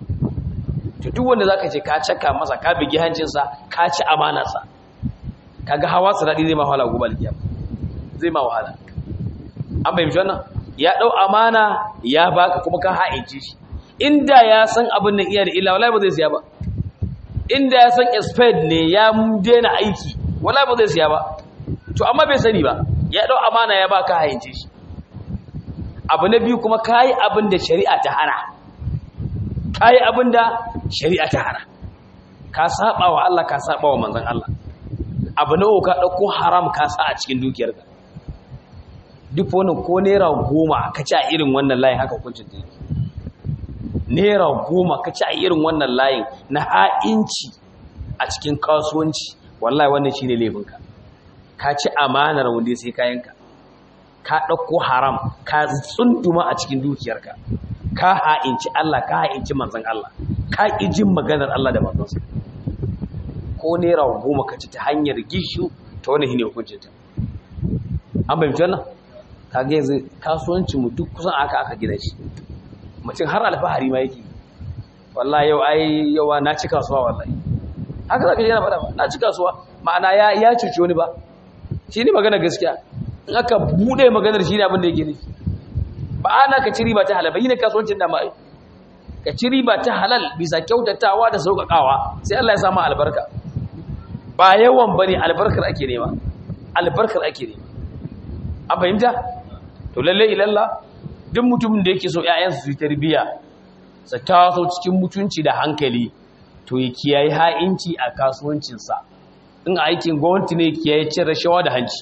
to duk wanda zaka ce ka caka masa ka bigi hancinsa ka ci amanarsa kaga hawa siradi zai ma wahala gobe alkiyama zai ma wahala an bayyana wannan ya dau amana ya baka kuma ka ha'ince shi inda ya san abin nan iya da illa wallahi ba zai siya ba inda ya san expert ne ya daina aiki wallahi ba zai siya ba to amma bai sani ba ya dau amana ya baka ha'ince shi abu na biyu kuma kai abin da shari'a ta hana kai abin da shari'a ta hana ka saba wa Allah ka saba wa manzon Allah abu na ka dauko haram ka sa a cikin dukiyarka duk wani ko naira goma ka ci a irin wannan layin haka hukuncin ta yake naira goma ka ci a irin wannan layin na ha'inci a cikin kasuwanci wallahi wannan shine laifinka ka ci amanar wanda sai kayanka ka ɗauko haram ka tsunduma a cikin dukiyarka ka ha'inci Allah ka ha'inci manzon Allah ka ƙi jin maganar Allah da manzonsa ko naira goma ka ci ta hanyar gishu ta wani shine hukuncin ta an bayyana wannan kage yanzu kasuwancin mu duk kusan aka aka gina shi mutum har alfahari ma yake wallahi yau ai yawa na ci kasuwa wallahi haka zaka je na faɗa ba na ci kasuwa ma'ana ya ya cuce wani ba shi ne magana gaskiya in aka bude maganar shi ne abin da yake nufi ba ana ka ci riba ta halal ba yi ne kasuwancin da ma ka ci riba ta halal bisa kyautatawa da sauƙaƙawa sai Allah ya samu albarka ba yawan bane albarkar ake nema albarkar ake nema an fahimta to lalle ilalla duk mutumin da yake so ƴaƴansu su tarbiya su taso cikin mutunci da hankali to ya kiyaye ha'inci a kasuwancinsa in aikin gwamnati ne kiyaye cin rashawa da hanci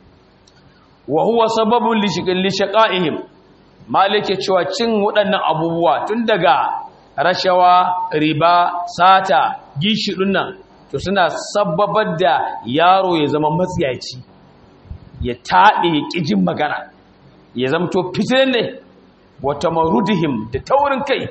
wa huwa sababun li shaqa'ihim malike cewa cin waɗannan abubuwa tun daga rashawa riba sata gishi nan to suna sababar da yaro ya zama matsiyaci ya taɗe ya ƙijin magana ya zamto fitinan ne wata marudihim da taurin kai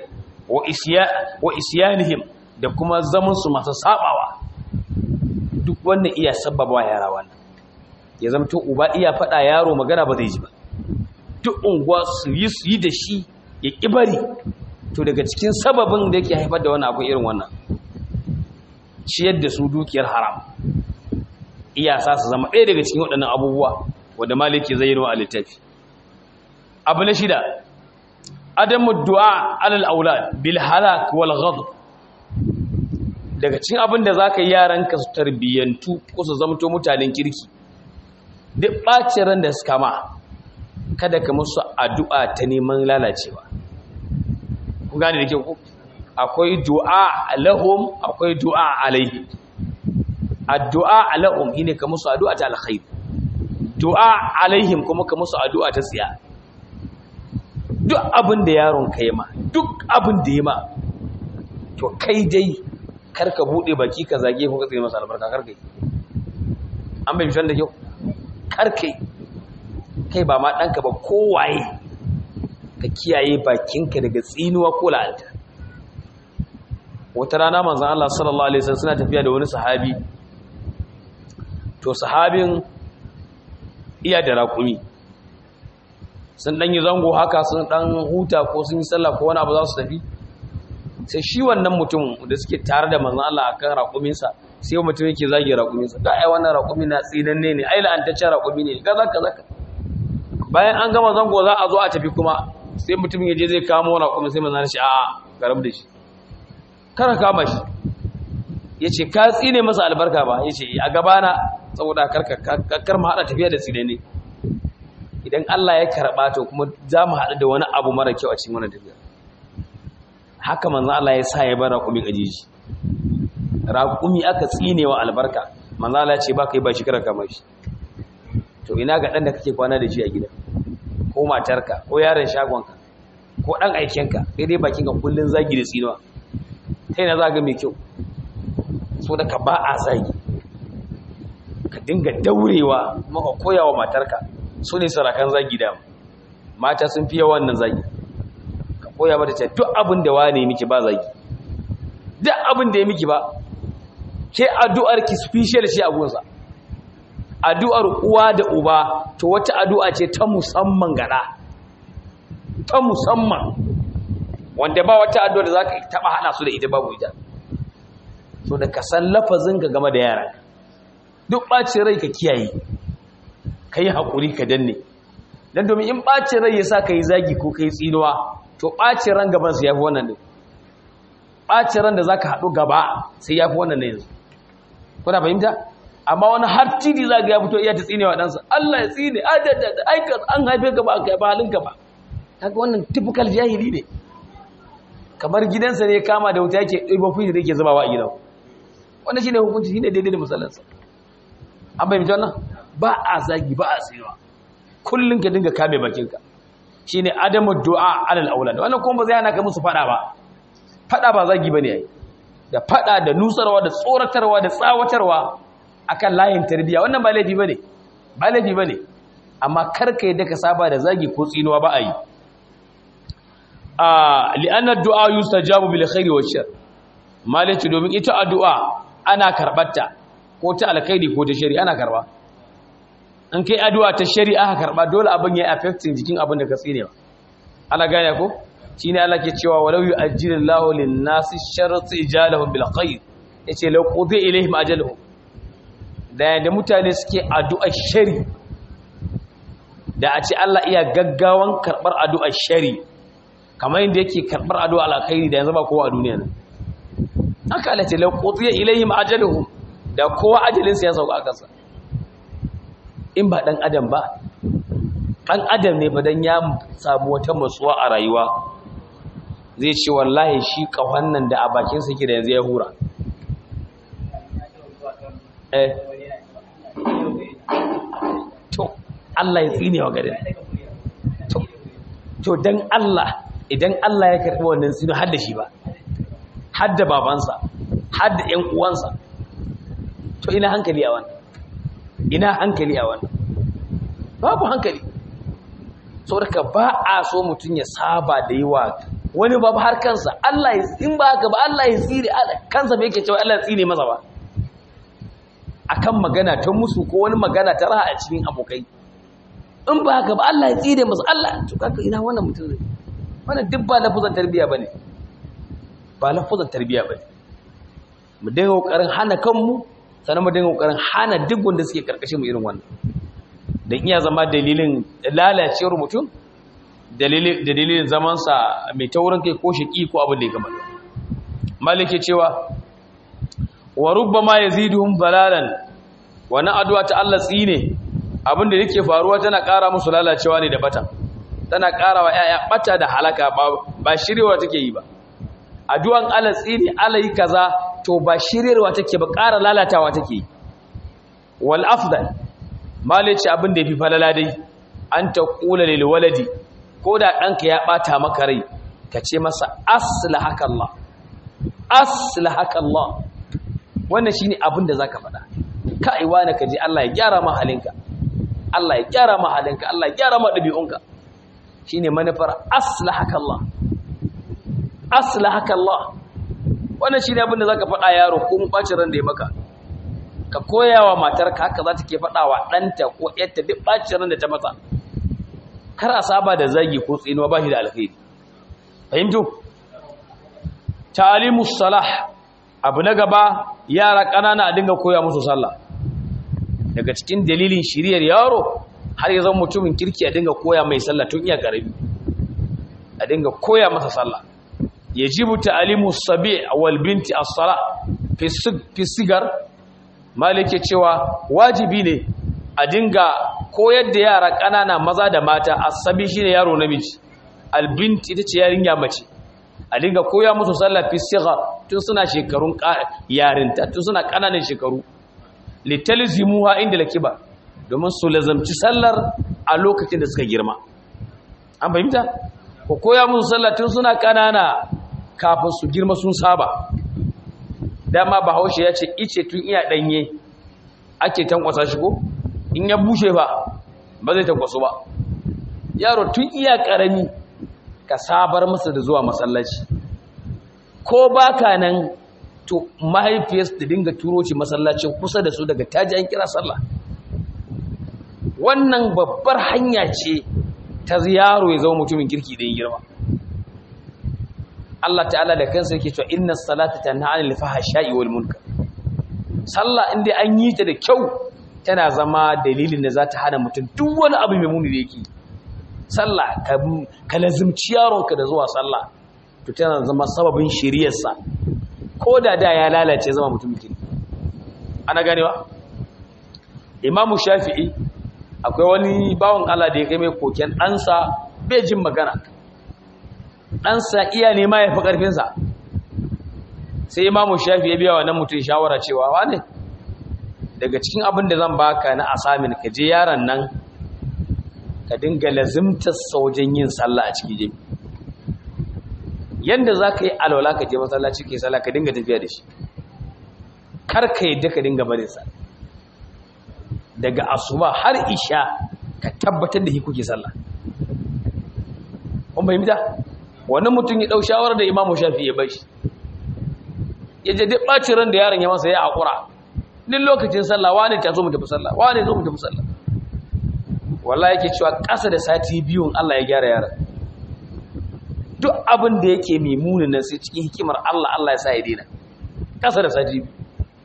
wa isiyanihim da kuma zamansu masu sabawa duk wannan iya sababa yara wannan ya zamto uba iya faɗa yaro magana ba zai ji ba duk unguwa su yi su yi da shi ya ƙibari to daga cikin sababin da yake haifar da wani abu irin wannan ciyar da su dukiyar haram iyasa su zama ɗaya daga cikin waɗannan abubuwa wadda maliki zai yi a littafi abu na shida adamu du'a alal aulad bil halak wal ghadab daga cikin abin da zaka yi yaran ka su tarbiyantu ko su zamto mutanen kirki duk ɓacin ran da suka ma kada ka musu addu'a ta neman lalacewa ku gane da ke ku akwai du'a lahum akwai du'a alaihi addu'a lahum shine ka musu addu'a ta alkhair du'a alaihim kuma ka musu addu'a ta tsiya duk abin da yaron ka ma duk abin da ya ma to kai dai kar ka bude baki ka zage ko ka tsaye masa albarka kar kai an bai mishan da kyau kar kai kai ba ma ɗanka ba kowaye ka kiyaye bakinka daga tsinuwa ko la'alta wata rana manzan Allah sallallahu Alaihi wasallam suna tafiya da wani sahabi to sahabin iya da raƙumi sun ɗan yi zango haka sun ɗan huta ko sun yi sallah ko wani abu za su tafi sai shi wannan mutum da suke tare da manzan Allah akan raƙuminsa sai mutum yake zage raƙuminsa ga ai wannan raƙumi na tsinanne ne ai la'antaccen raƙumi ne ga zaka zaka bayan an gama zango za a zo a tafi kuma sai mutum ya je zai kamo raƙumi sai manzan shi a'a garam da shi kara kama shi ya ce ka tsine masa albarka ba ya ce a gabana saboda karkar mu haɗa tafiya da tsine ne idan Allah ya karɓa to kuma za mu haɗu da wani abu mara kyau a cikin wani tafiya haka manzo Allah ya sa ya bar raƙumi ajiji raƙumi aka tsine wa albarka manzo Allah ya ce ba kai ba shi kara kama shi to ina ga ɗan da kake kwana da shi a gida ko matarka ko yaron shagonka ko ɗan aikenka sai dai bakinka kullun zagi da tsinuwa kai na zaga mai kyau so da ka ba a zagi ka dinga daurewa maka koyawa matarka su ne sarakan zagi da mata sun fiye wannan zagi ka koya mata ce duk abin da wane miki ba zagi duk abin da ya miki ba ke addu'ar ki special shi a gunsa addu'ar uwa da uba to wata addu'a ce ta musamman gada ta musamman wanda ba wata addu'a da za ka taɓa hana su da ita babu ita so da ka san lafazin ka game da yaran duk ɓacin rai ka kiyaye ka yi haƙuri ka danne don domin in ɓacin rai ya sa ka yi zagi ko ka yi tsinuwa to ɓacin ran gabansu ya fi wannan ne ɓacin ran da za ka haɗu gaba sai ya fi wannan ne yanzu kuna fahimta amma wani har titi za ga ya fito iya ta tsine wa ɗansa Allah ya tsine adadada aikas an haife ka ba a kai ba halinka ba kaga wannan typical jahili ne kamar gidansa ne kama da wuta yake ɗiba fushi da yake zubawa a gidan wannan shine hukunci shine daidai da misalansa an bai wannan ba a zagi ba a tsinewa kullum ka dinga kame bakinka shine adamu du'a alal aulad wannan kuma ba zai hana ka musu fada ba fada ba zagi bane yayi da fada da nusarwa da tsoratarwa da tsawatarwa akan layin tarbiya wannan ba laifi bane ba laifi bane amma karka yadda ka saba da zagi ko tsinuwa ba a yi a li'anna du'a yustajabu bil khairi wa shar malaci domin ita addu'a ana karbarta ko ta alkhairi ko ta shari ana karba in kai addu'a ta shari aka karba dole abin ya affecting jikin abin da ka tsinewa ana gane ko shine Allah ke cewa walau yu'ajjilullahu lin-nasi sharra ijalahum bil khair yace law qudi ilayhim ajaluhum da yadda mutane suke addu'ar shari da a ce Allah iya gaggawan karɓar addu'ar shari kamar yadda yake karɓar addu'ar alkhairi da yanzu ba kowa a duniya nan haka Allah ce laƙotsiya ilayhim ajaluhum da kowa ajalinsa ya sauka a kansa in ba ɗan adam ba ɗan adam ne fadan ya samu wata matsuwa a rayuwa zai ce wallahi shi ƙahon nan da a bakinsa yake da yanzu ya hura eh to Allah ya tsine wa garin to to dan Allah idan Allah ya karbi wannan sinu har da shi ba har da babansa har da ƴan uwansa to ina hankali a wannan ina hankali a wannan babu hankali saboda ba a so mutum ya saba da yawa wani babu har kansa Allah ya in ba haka ba Allah ya tsire kansa bai yake cewa Allah ya tsine masa ba akan magana ta musu ko wani magana ta raha a cikin abokai in ba haka ba Allah ya tsire masa Allah to kaka ina wannan mutum zai wannan duk ba lafuzan tarbiya bane ba lafuzan tarbiya bane mu dinga kokarin hana kanmu sannan mu dinga kokarin hana duk wanda suke karkashin mu irin wannan dan iya zama dalilin lalacewar mutum dalilin dalilin zaman sa mai taurin kai ko shiki ko abin da ya gama malike cewa wa rubbama yaziduhum dalalan wani addu'a ta Allah tsine abinda yake faruwa tana ƙara musu lalacewa ne da bata tana ƙara wa ƴaƴa bata da halaka ba ba shirewa take yi ba addu'an Allah tsine Allah yi kaza to ba shirewa take ba ƙara lalatawa take yi wal afdal malice abinda yafi falala dai an ta qula lil waladi ko da ɗanka ya bata maka rai ka ce masa aslahaka Allah aslahaka Allah wannan shine abin da zaka faɗa kai wani ka je Allah ya gyara ma halinka Allah ya gyara ma halinka Allah ya gyara ma dabi'unka shine manufar aslahaka Allah aslahaka Allah wannan shine abin da zaka faɗa yaro ko mun bacin ran da ya maka ka koyawa matarka haka za ta ke faɗa wa ɗanta ko ƴarta duk bacin ran da ta mata kar a saba da zagi ko tsinuwa ba shi da alkhairi fahimtu ta'alimus salah abu na gaba yara ƙanana a dinga koya musu sallah daga cikin dalilin shiriyar yaro har ya zama mutumin kirki a dinga koya mai sallah tun iya ƙarami a dinga koya masa sallah ya jibu ta'alimu sabi wal binti as-sala fi sigar malike cewa wajibi ne a dinga koyar da yara ƙanana maza da mata asabi shine yaro namiji albinti ita ce yarinya mace a dinga koya musu sallah fi sigar tun suna shekarun yarinta tun suna ƙananan shekaru litalzimuha inda lakiba domin su lazamci sallar a lokacin da suka girma an fahimta ko koya musu sallah tun suna ƙanana kafin su girma sun saba dama bahaushe ya ce ice tun iya ɗanye ake tankwasa shi ko in ya bushe ba ba zai tankwaso ba yaro tun iya ƙarami ka sabar masa da zuwa masallaci ko baka nan to mahaifiyarsa ta dinga turo shi masallacin kusa da su daga taji an kira sallah wannan babbar hanya ce ta yaro ya zama mutumin kirki da yin girma Allah ta'ala da kansa yake cewa inna salata tanha 'anil fahsha'i wal munkar sallah inda an yi ta da kyau tana zama dalilin da za ta hana mutum duk wani abu mai muni da yake sallah ka lazimci yaronka da zuwa sallah to tana zama sababin shiriyarsa ko da da ya lalace zama mutum kirki ana ganewa imamu shafi'i akwai wani bawon Allah da ya kai mai koken ɗansa bai jin magana ɗansa iya nema ya fi ƙarfinsa sai imamu shafi ya biya wa nan mutum shawara cewa wane daga cikin abin da zan baka na asamin ka je yaron nan ka dinga lazimtar wajen yin sallah a cikin jami yadda za ka yi alwala ka je masallaci ke sallah ka dinga tafiya da shi kar ka yadda ka dinga barin sa daga asuba har isha ka tabbatar da shi kuke sallah kun fahimta wani mutum ya dau shawarar da imamu shafi ya bashi ya je duk ɓacin ran da yaron ya masa ya haƙura duk lokacin sallah wane ta zo mu tafi sallah wane zo mu tafi sallah wallahi yake cewa ƙasa da sati biyun Allah ya gyara yaron duk abin da yake mai munin nan sai cikin hikimar Allah Allah ya sa ya daina ƙasa da sati biyu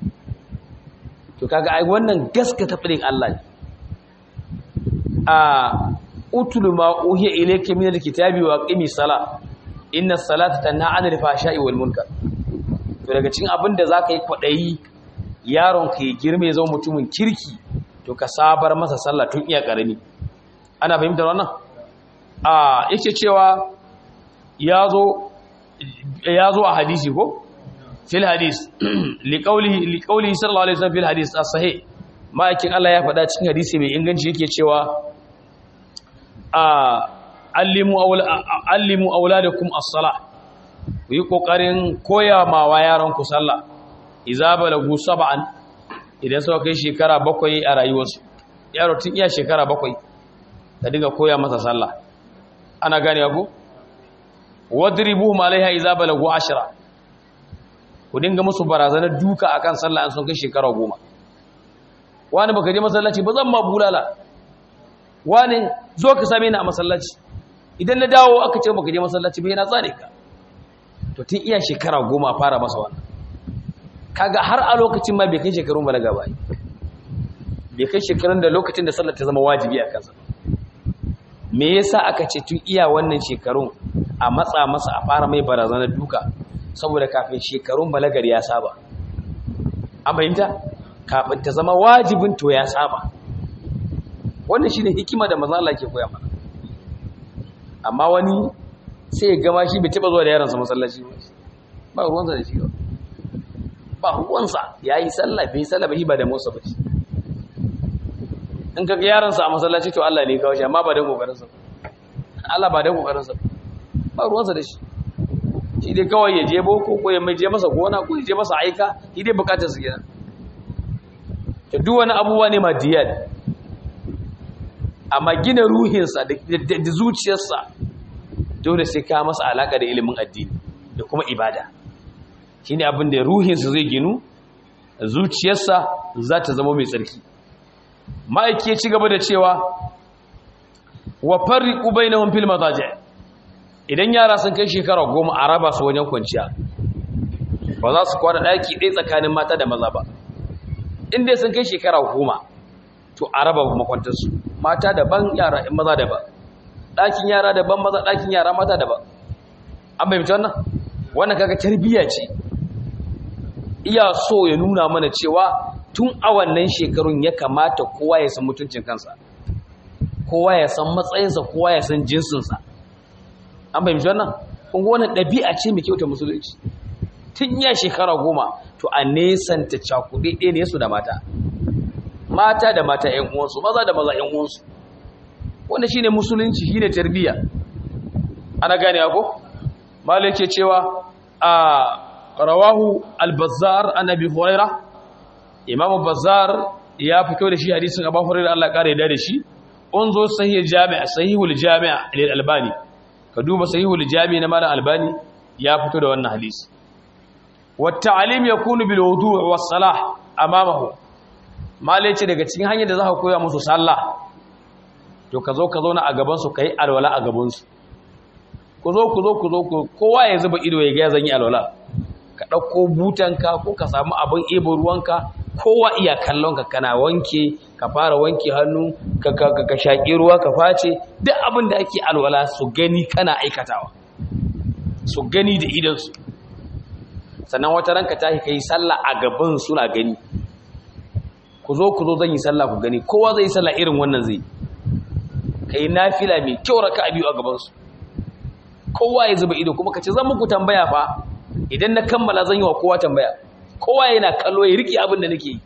to kaga ai wannan gaskata fadin Allah ne a utulu ma uhiya ilayka min alkitabi wa qimi sala inna salata tanha 'anil fahsha'i wal munkar to daga cikin abin da zaka yi kwadayi yaron ka ya girme ya zama mutumin kirki to ka sabar masa sallah tun iya karami ana fahimtar wannan a yake cewa yazo yazo a hadisi ko fil hadis liqaulihi liqaulihi sallallahu alaihi wasallam fil hadis as-sahih ma'aikin Allah ya faɗa cikin hadisi mai inganci yake cewa a allimu awla allimu auladakum as-salah ku yi kokarin koya ma wa yaran ku sallah idza balagu sab'an idan suka kai shekara bakwai a rayuwarsu yaro tun iya shekara bakwai ka dinga koya masa sallah ana gane ku wadribuhum alaiha idza balagu ashra ku dinga musu barazanar duka akan sallah an sun kai shekara goma wani baka je masallaci ba zan ma bulala wani zo ka same ni a masallaci idan na dawo aka ce baka je masallaci ba yana tsare ka to tun iya shekara goma fara masa wannan kaga har a lokacin ma bai kai shekarun balaga ba bai kai shekarun da lokacin da sallar ta zama wajibi a kansa me yasa aka ce tun iya wannan shekarun a matsa masa a fara mai barazanar duka saboda kafin shekarun balagar ya saba an fahimta kafin ta zama wajibin to ya saba wannan shine hikima da manzo Allah ke koya mana amma wani sai ya gama shi bai taba zuwa da yaransa masallaci ba ba ruwansa da shi ba ba ruwansa yayi sallah bai sallah ba shi ba da musa ba in kaga yaransa a masallaci to Allah ne ya kawo shi amma ba da kokarin sa Allah ba da kokarin sa ba ruwansa da shi shi dai kawai ya je boko ko ya mai je masa gona ko ya je masa aika shi dai bukatar su kenan to duk wani abubuwa ne madiyal amma gina ruhinsa da zuciyarsa dole sai ka masa alaka da ilimin addini da kuma ibada shine abin da ruhinsa zai ginu zuciyarsa za ta zama mai tsarki ma'aiki ya ci gaba da cewa wa farriqu bainahum fil madaji' idan yara sun kai shekara goma a raba su wajen kwanciya ba za su kwana ɗaki ɗaya tsakanin mata da maza ba inda sun kai shekara goma to a raba makwantarsu mata daban yara in maza daban ɗakin yara daban maza ɗakin yara mata daban an bai wannan wannan kaga tarbiyya ce iya so ya nuna mana cewa tun a wannan shekarun ya kamata kowa ya san mutuncin kansa kowa ya san matsayinsa kowa ya san jinsinsa an fahimci wannan kun ga wannan ɗabi'a ce mai kyauta musulunci tun ya shekara goma to a nesanta cakuɗe ɗaya ne su da mata mata da mata ƴan uwansu maza da maza ƴan uwansu wanda shine musulunci shine tarbiyya ana gane ko malai ke cewa a rawahu al-bazzar an abi huraira imamu bazzar ya fito da shi hadisin abu huraira Allah ya kare da shi unzo sahih jami' sahihul jami' lil albani ka duba sahihul jami na malam albani ya fito da wannan hadisi wa ta'lim yakunu bil wudu' was salah amamahu malai ce daga cikin hanyar da za ka koya musu sallah to ka zo ka zo na a gaban su kai alwala a gaban su ku zo ku zo ku zo kowa ya zuba ido ya ga zan yi alwala ka ɗauko butanka ko ka samu abin ebo ruwanka kowa iya kallon ka kana wanke ka fara wanke hannu ka ka shaƙi ruwa ka face duk abin da ake alwala su gani kana aikatawa su gani da idansu sannan wata ranka tashi ka yi sallah a gaban suna gani ku zo ku zo zan yi sallah ku gani kowa zai yi sallah irin wannan zai ka yi nafila mai kyau raka a biyu a gabansu kowa ya zuba ido kuma ka ce zan muku tambaya fa idan na kammala zan yi wa kowa tambaya kowa yana kallo ya riƙe abin da nake yi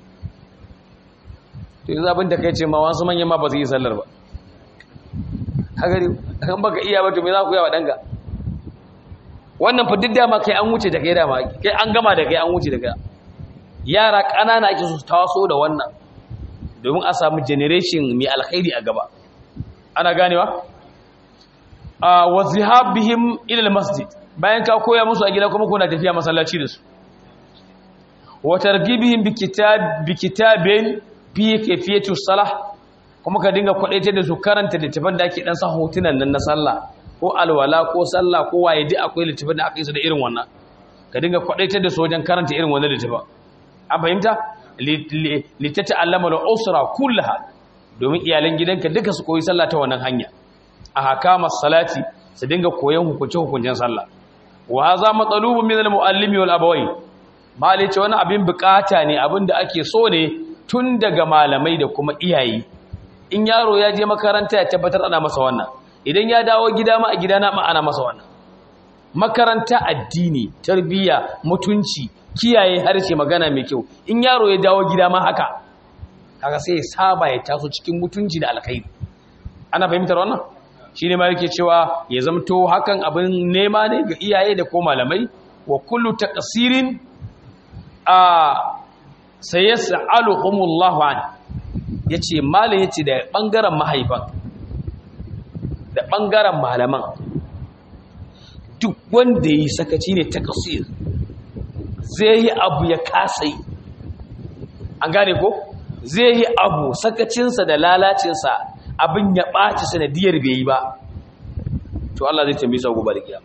to yanzu abin da kai ce ma wasu manyan ma ba su yi sallar ba hagari kan baka iya ba to me za ku yawa danka wannan fa duk dama kai an wuce da kai dama kai an gama da kai an wuce da kai yara ƙanana ake su taso da wannan domin a samu generation mai alkhairi a gaba ana ganewa a wa zihabihim ila masjid bayan ka koya musu a gida kuma kuna tafiya masallaci da su wa targhibihim bi kitab bi kitabin fi kayfiyatu salah kuma ka dinga kwadaitar da su karanta littafin da ake dan sa hotunan nan na sallah ko alwala ko sallah ko waye duk akwai littafin da aka yi su da irin wannan ka dinga kwadaitar da su wajen karanta irin wannan littafin an fahimta litata allama al-usra kullaha domin iyalan gidanka duka su koyi sallah ta wannan hanya a hakama salati su dinga koyon hukunce hukuncen sallah wa hadha matalubun min al-muallimi wal abawai malai ce wani abin bukata ne abin da ake so ne tun daga malamai da kuma iyaye in yaro ya je makaranta ya tabbatar ana masa wannan idan ya dawo gida ma a gida na ma ana masa wannan makaranta addini tarbiyya mutunci kiyaye harshe magana mai kyau in yaro ya dawo gida ma haka kaga sai ya saba ya taso cikin mutunci da alkhairi ana fahimtar wannan shine ma yake cewa ya zamto hakan abin nema ne ga iyaye da ko malamai wa kullu taqsirin a sayas'aluhumullahu an yace malam yace da bangaren mahaifan da bangaren malaman duk wanda yi sakaci ne taqsir zai yi abu ya kasa yi an gane ko zai yi abu sakacinsa da lalacinsa abin ya ɓaci sanadiyar bai yi ba to Allah zai tambayi sau gobe da kiyama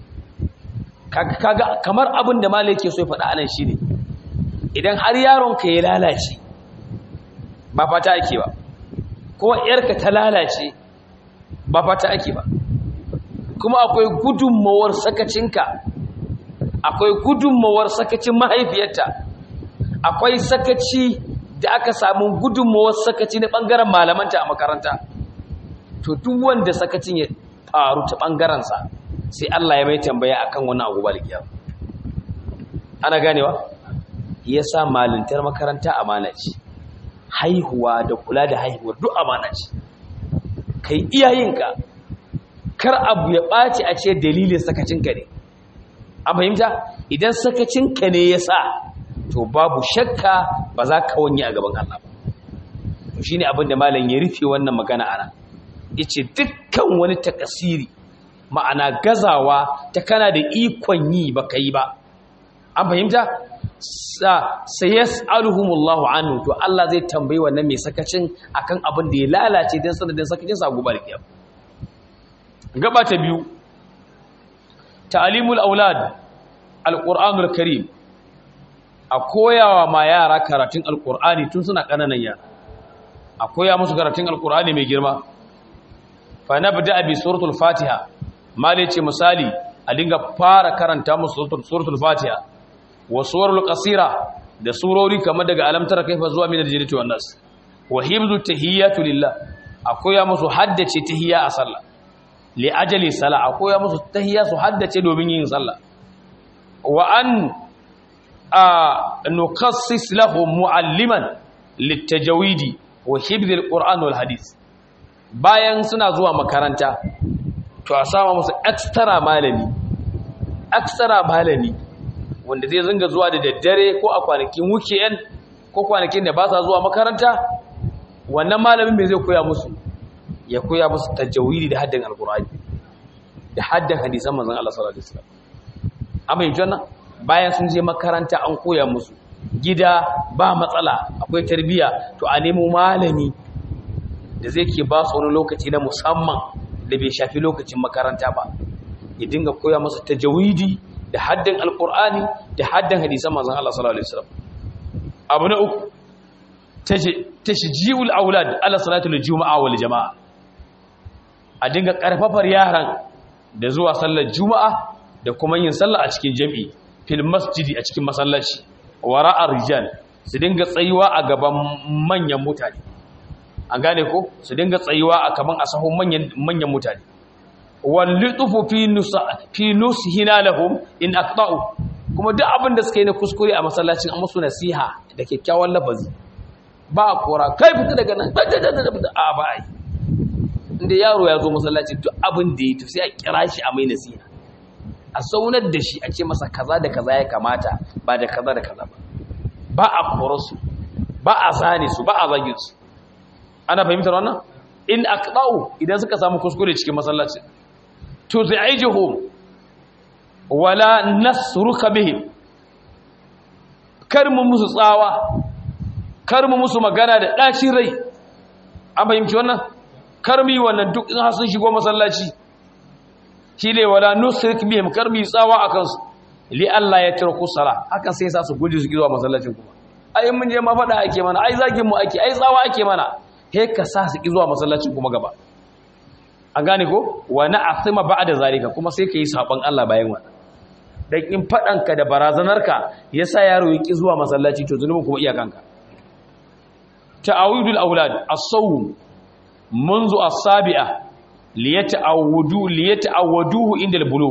kaga kamar abin da malai ke so ya faɗa anan shine idan har yaron ka ya lalace ba fata ake ba ko yarka ta lalace ba fata ake ba kuma akwai gudunmawar sakacinka akwai gudunmawar sakacin mahaifiyarta akwai sakaci da aka samu gudunmawar sakaci na ɓangaren malamanta a makaranta to duk wanda sakacin ya faru ta ɓangarensa sai Allah ya mai tambaya akan wani abu balikiyar ana ganewa ya sa malintar makaranta amana ce haihuwa da kula da haihuwar duk amana ce kai iyayenka kar abu ya ɓaci a ce dalilin sakacinka ne an fahimta idan sakacinka ne ya sa to babu shakka ba za ka wanye a gaban Allah ba shi ne abinda malam ya rufe wannan magana ana ya ce dukkan wani takasiri ma'ana gazawa ta kana da ikon yi ba ka yi ba an fahimta sai ya tsaruhumullahu anu to Allah zai tambayi wannan mai sakacin akan abin da ya lalace don sanadin sakacin sa gobe da kiyam gaba ta biyu ta'alimul aulad alqur'anul karim a koyawa ma yara karatun alqur'ani tun suna kananan yara a koya musu karatun alqur'ani mai girma fa nabda bi suratul fatiha mali ce misali a dinga fara karanta musu suratul fatiha wa suwarul qasira da surori kamar daga alamtar kaifa zuwa min aljannati wan nas wa hibzu tahiyatu lillah a koya musu haddace tahiyya a sallah li ajali sala a koya musu tahiyya su haddace domin yin sallah wa an a nukassis lahum mualliman litajawidi wa hibz alquran wal hadith bayan suna zuwa makaranta to a sama musu extra malami extra malami wanda zai zanga zuwa da daddare ko a kwanakin weekend ko kwanakin da ba sa zuwa makaranta wannan malamin mai zai koya musu ya koya musu tajawidi da haddin alqur'ani da haddan hadisan manzon Allah sallallahu alaihi wasallam amma yanzu wannan bayan sun je makaranta an koya musu gida ba matsala akwai tarbiya to a nemo malami da zai ke ba su wani lokaci na musamman da bai shafi lokacin makaranta ba ya dinga koya masa tajawidi da haddan alqur'ani da haddan hadisan manzon Allah sallallahu alaihi wasallam abu na uku tashji'ul aulad ala salatul juma'a wal jama'a a dinga karfafar yaran da zuwa sallar juma'a da kuma yin sallah a cikin jami'i fil masjidi a cikin masallaci wara'a rijal su dinga tsayuwa a gaban manyan mutane an gane ko su dinga tsayuwa a kaman a sahun manyan manyan mutane wal lutufu fi nusa fi nushina lahum in aqta'u kuma duk abin da suka yi na kuskure a masallacin an musu nasiha da kyakkyawan lafazi ba a kora kai fita daga nan a ba a yi inda yaro ya zo masallaci duk abin da ya to sai a kira shi a mai nasiha a saunar da shi a ce masa kaza da kaza ya kamata ba da kaza da kaza ba ba a kora su ba a zane su ba a zagin su ana fahimtar wannan in aqdau idan suka samu kuskure cikin masallaci to zai aijuhum wala nasruka bihim kar mu musu tsawa kar mu musu magana da ɗacin rai an fahimci wannan kar mu yi wannan duk in sun shigo masallaci shi ne wala nusrik bihim kar mu yi tsawa a kansu li Allah ya tarku sala hakan sai sa su guji su zuwa masallacin kuma ai mun je ma faɗa ake mana ai zagin mu ake ai tsawa ake mana he ka sa su ki zuwa masallacin kuma gaba an gane ko wa na'athima ba'da zalika kuma sai ka yi saban Allah bayan wannan dan in faɗanka da barazanarka yasa yaro ya ki zuwa masallaci to zunubin kuma iyakanka تعاود الأولاد الصوم منذ السابعة ليتعودوا ليتعودوه عند البلوغ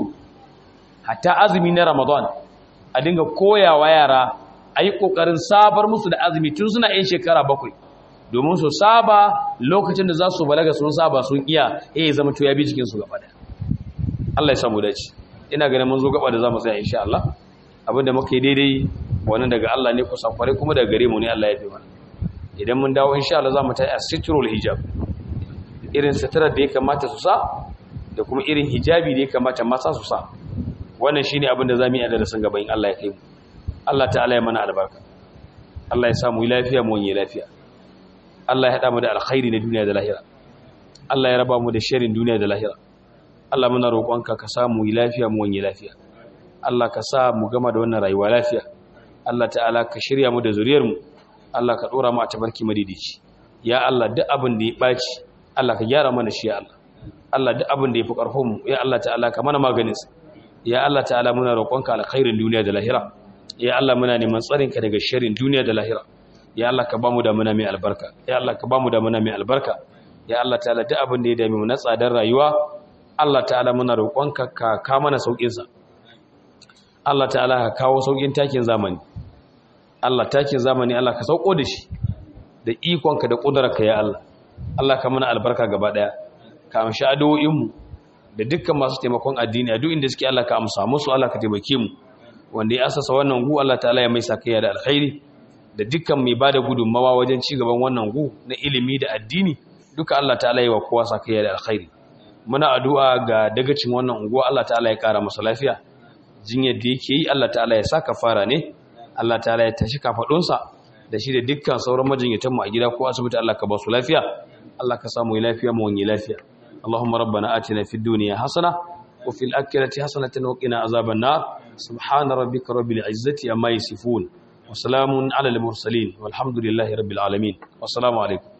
حتى azumi na Ramadan a dinga koyawa yara ayi kokarin sabar musu da azumi tun suna yin shekara bakwai domin su saba lokacin da za su balaga sun saba sun iya eh zama to ya bi cikin su gaba da Allah ya samu dace ina ganin mun zo gaba da zamu tsaya insha Allah abinda muke daidai wannan daga Allah ne kusa kware kuma daga gare mu ne Allah ya fi mana idan mun dawo insha Allah za mu tayi asitrul hijab irin sitarar da ya kamata su sa da kuma irin hijabi da ya kamata masa su sa wannan shine abin da zamu yi a darasin gaba in Allah ya kai mu Allah ta'ala ya mana albarka Allah ya sa mu lafiya mu yi lafiya Allah ya hada mu da alkhairi na duniya da lahira Allah ya raba mu da sharrin duniya da lahira Allah muna roƙonka ka sa mu yi lafiya mu yi lafiya Allah ka sa mu gama da wannan rayuwa lafiya Allah ta'ala ka shirya mu da zuriyar mu Allah ka dora mu a tabarki madidici ya Allah duk abin da ya baci Allah ka gyara mana shi ya Allah Allah duk abin da ya fi karfin mu ya Allah ta'ala ka mana maganin sa ya Allah ta'ala muna roƙonka alkhairin duniya da lahira ya Allah muna neman tsarin ka daga sharrin duniya da lahira ya Allah ka bamu da muna mai albarka ya Allah ka bamu da muna mai albarka ya Allah ta'ala duk abin da ya dame mu na tsadar rayuwa Allah ta'ala muna roƙonka ka ka mana saukin sa Allah ta'ala ka kawo saukin takin zamani Allah takin zamani Allah ka sauko da shi da ikonka da ƙudurarka ya Allah Allah ka mana albarka gaba ɗaya ka amshi addu'o'inmu da dukkan masu taimakon addini a duk inda suke Allah ka amsa musu Allah ka taimake mu wanda ya asasa wannan gu Allah ta'ala ya mai sakayya da alkhairi da dukkan mai bada gudunmawa wajen ci gaban wannan gu na ilimi da addini duka Allah ta'ala ya wa kowa sakayya da alkhairi muna addu'a ga dagacin wannan unguwa Allah ta'ala ya kara masa lafiya jinyar da yake yi Allah ta'ala ya saka fara ne Allah ta'ala ya tashi kafadunsa da shi da dukkan sauran majinyatan mu a gida ko asibiti Allah ka ba su lafiya Allah ka samu lafiya mu wani lafiya Allahumma rabbana atina fid dunya hasana wa fil akhirati hasanatan wa qina azaban nar subhana rabbika rabbil izzati amma yasifun wa salamun ala al mursalin walhamdulillahi rabbil alamin wassalamu alaikum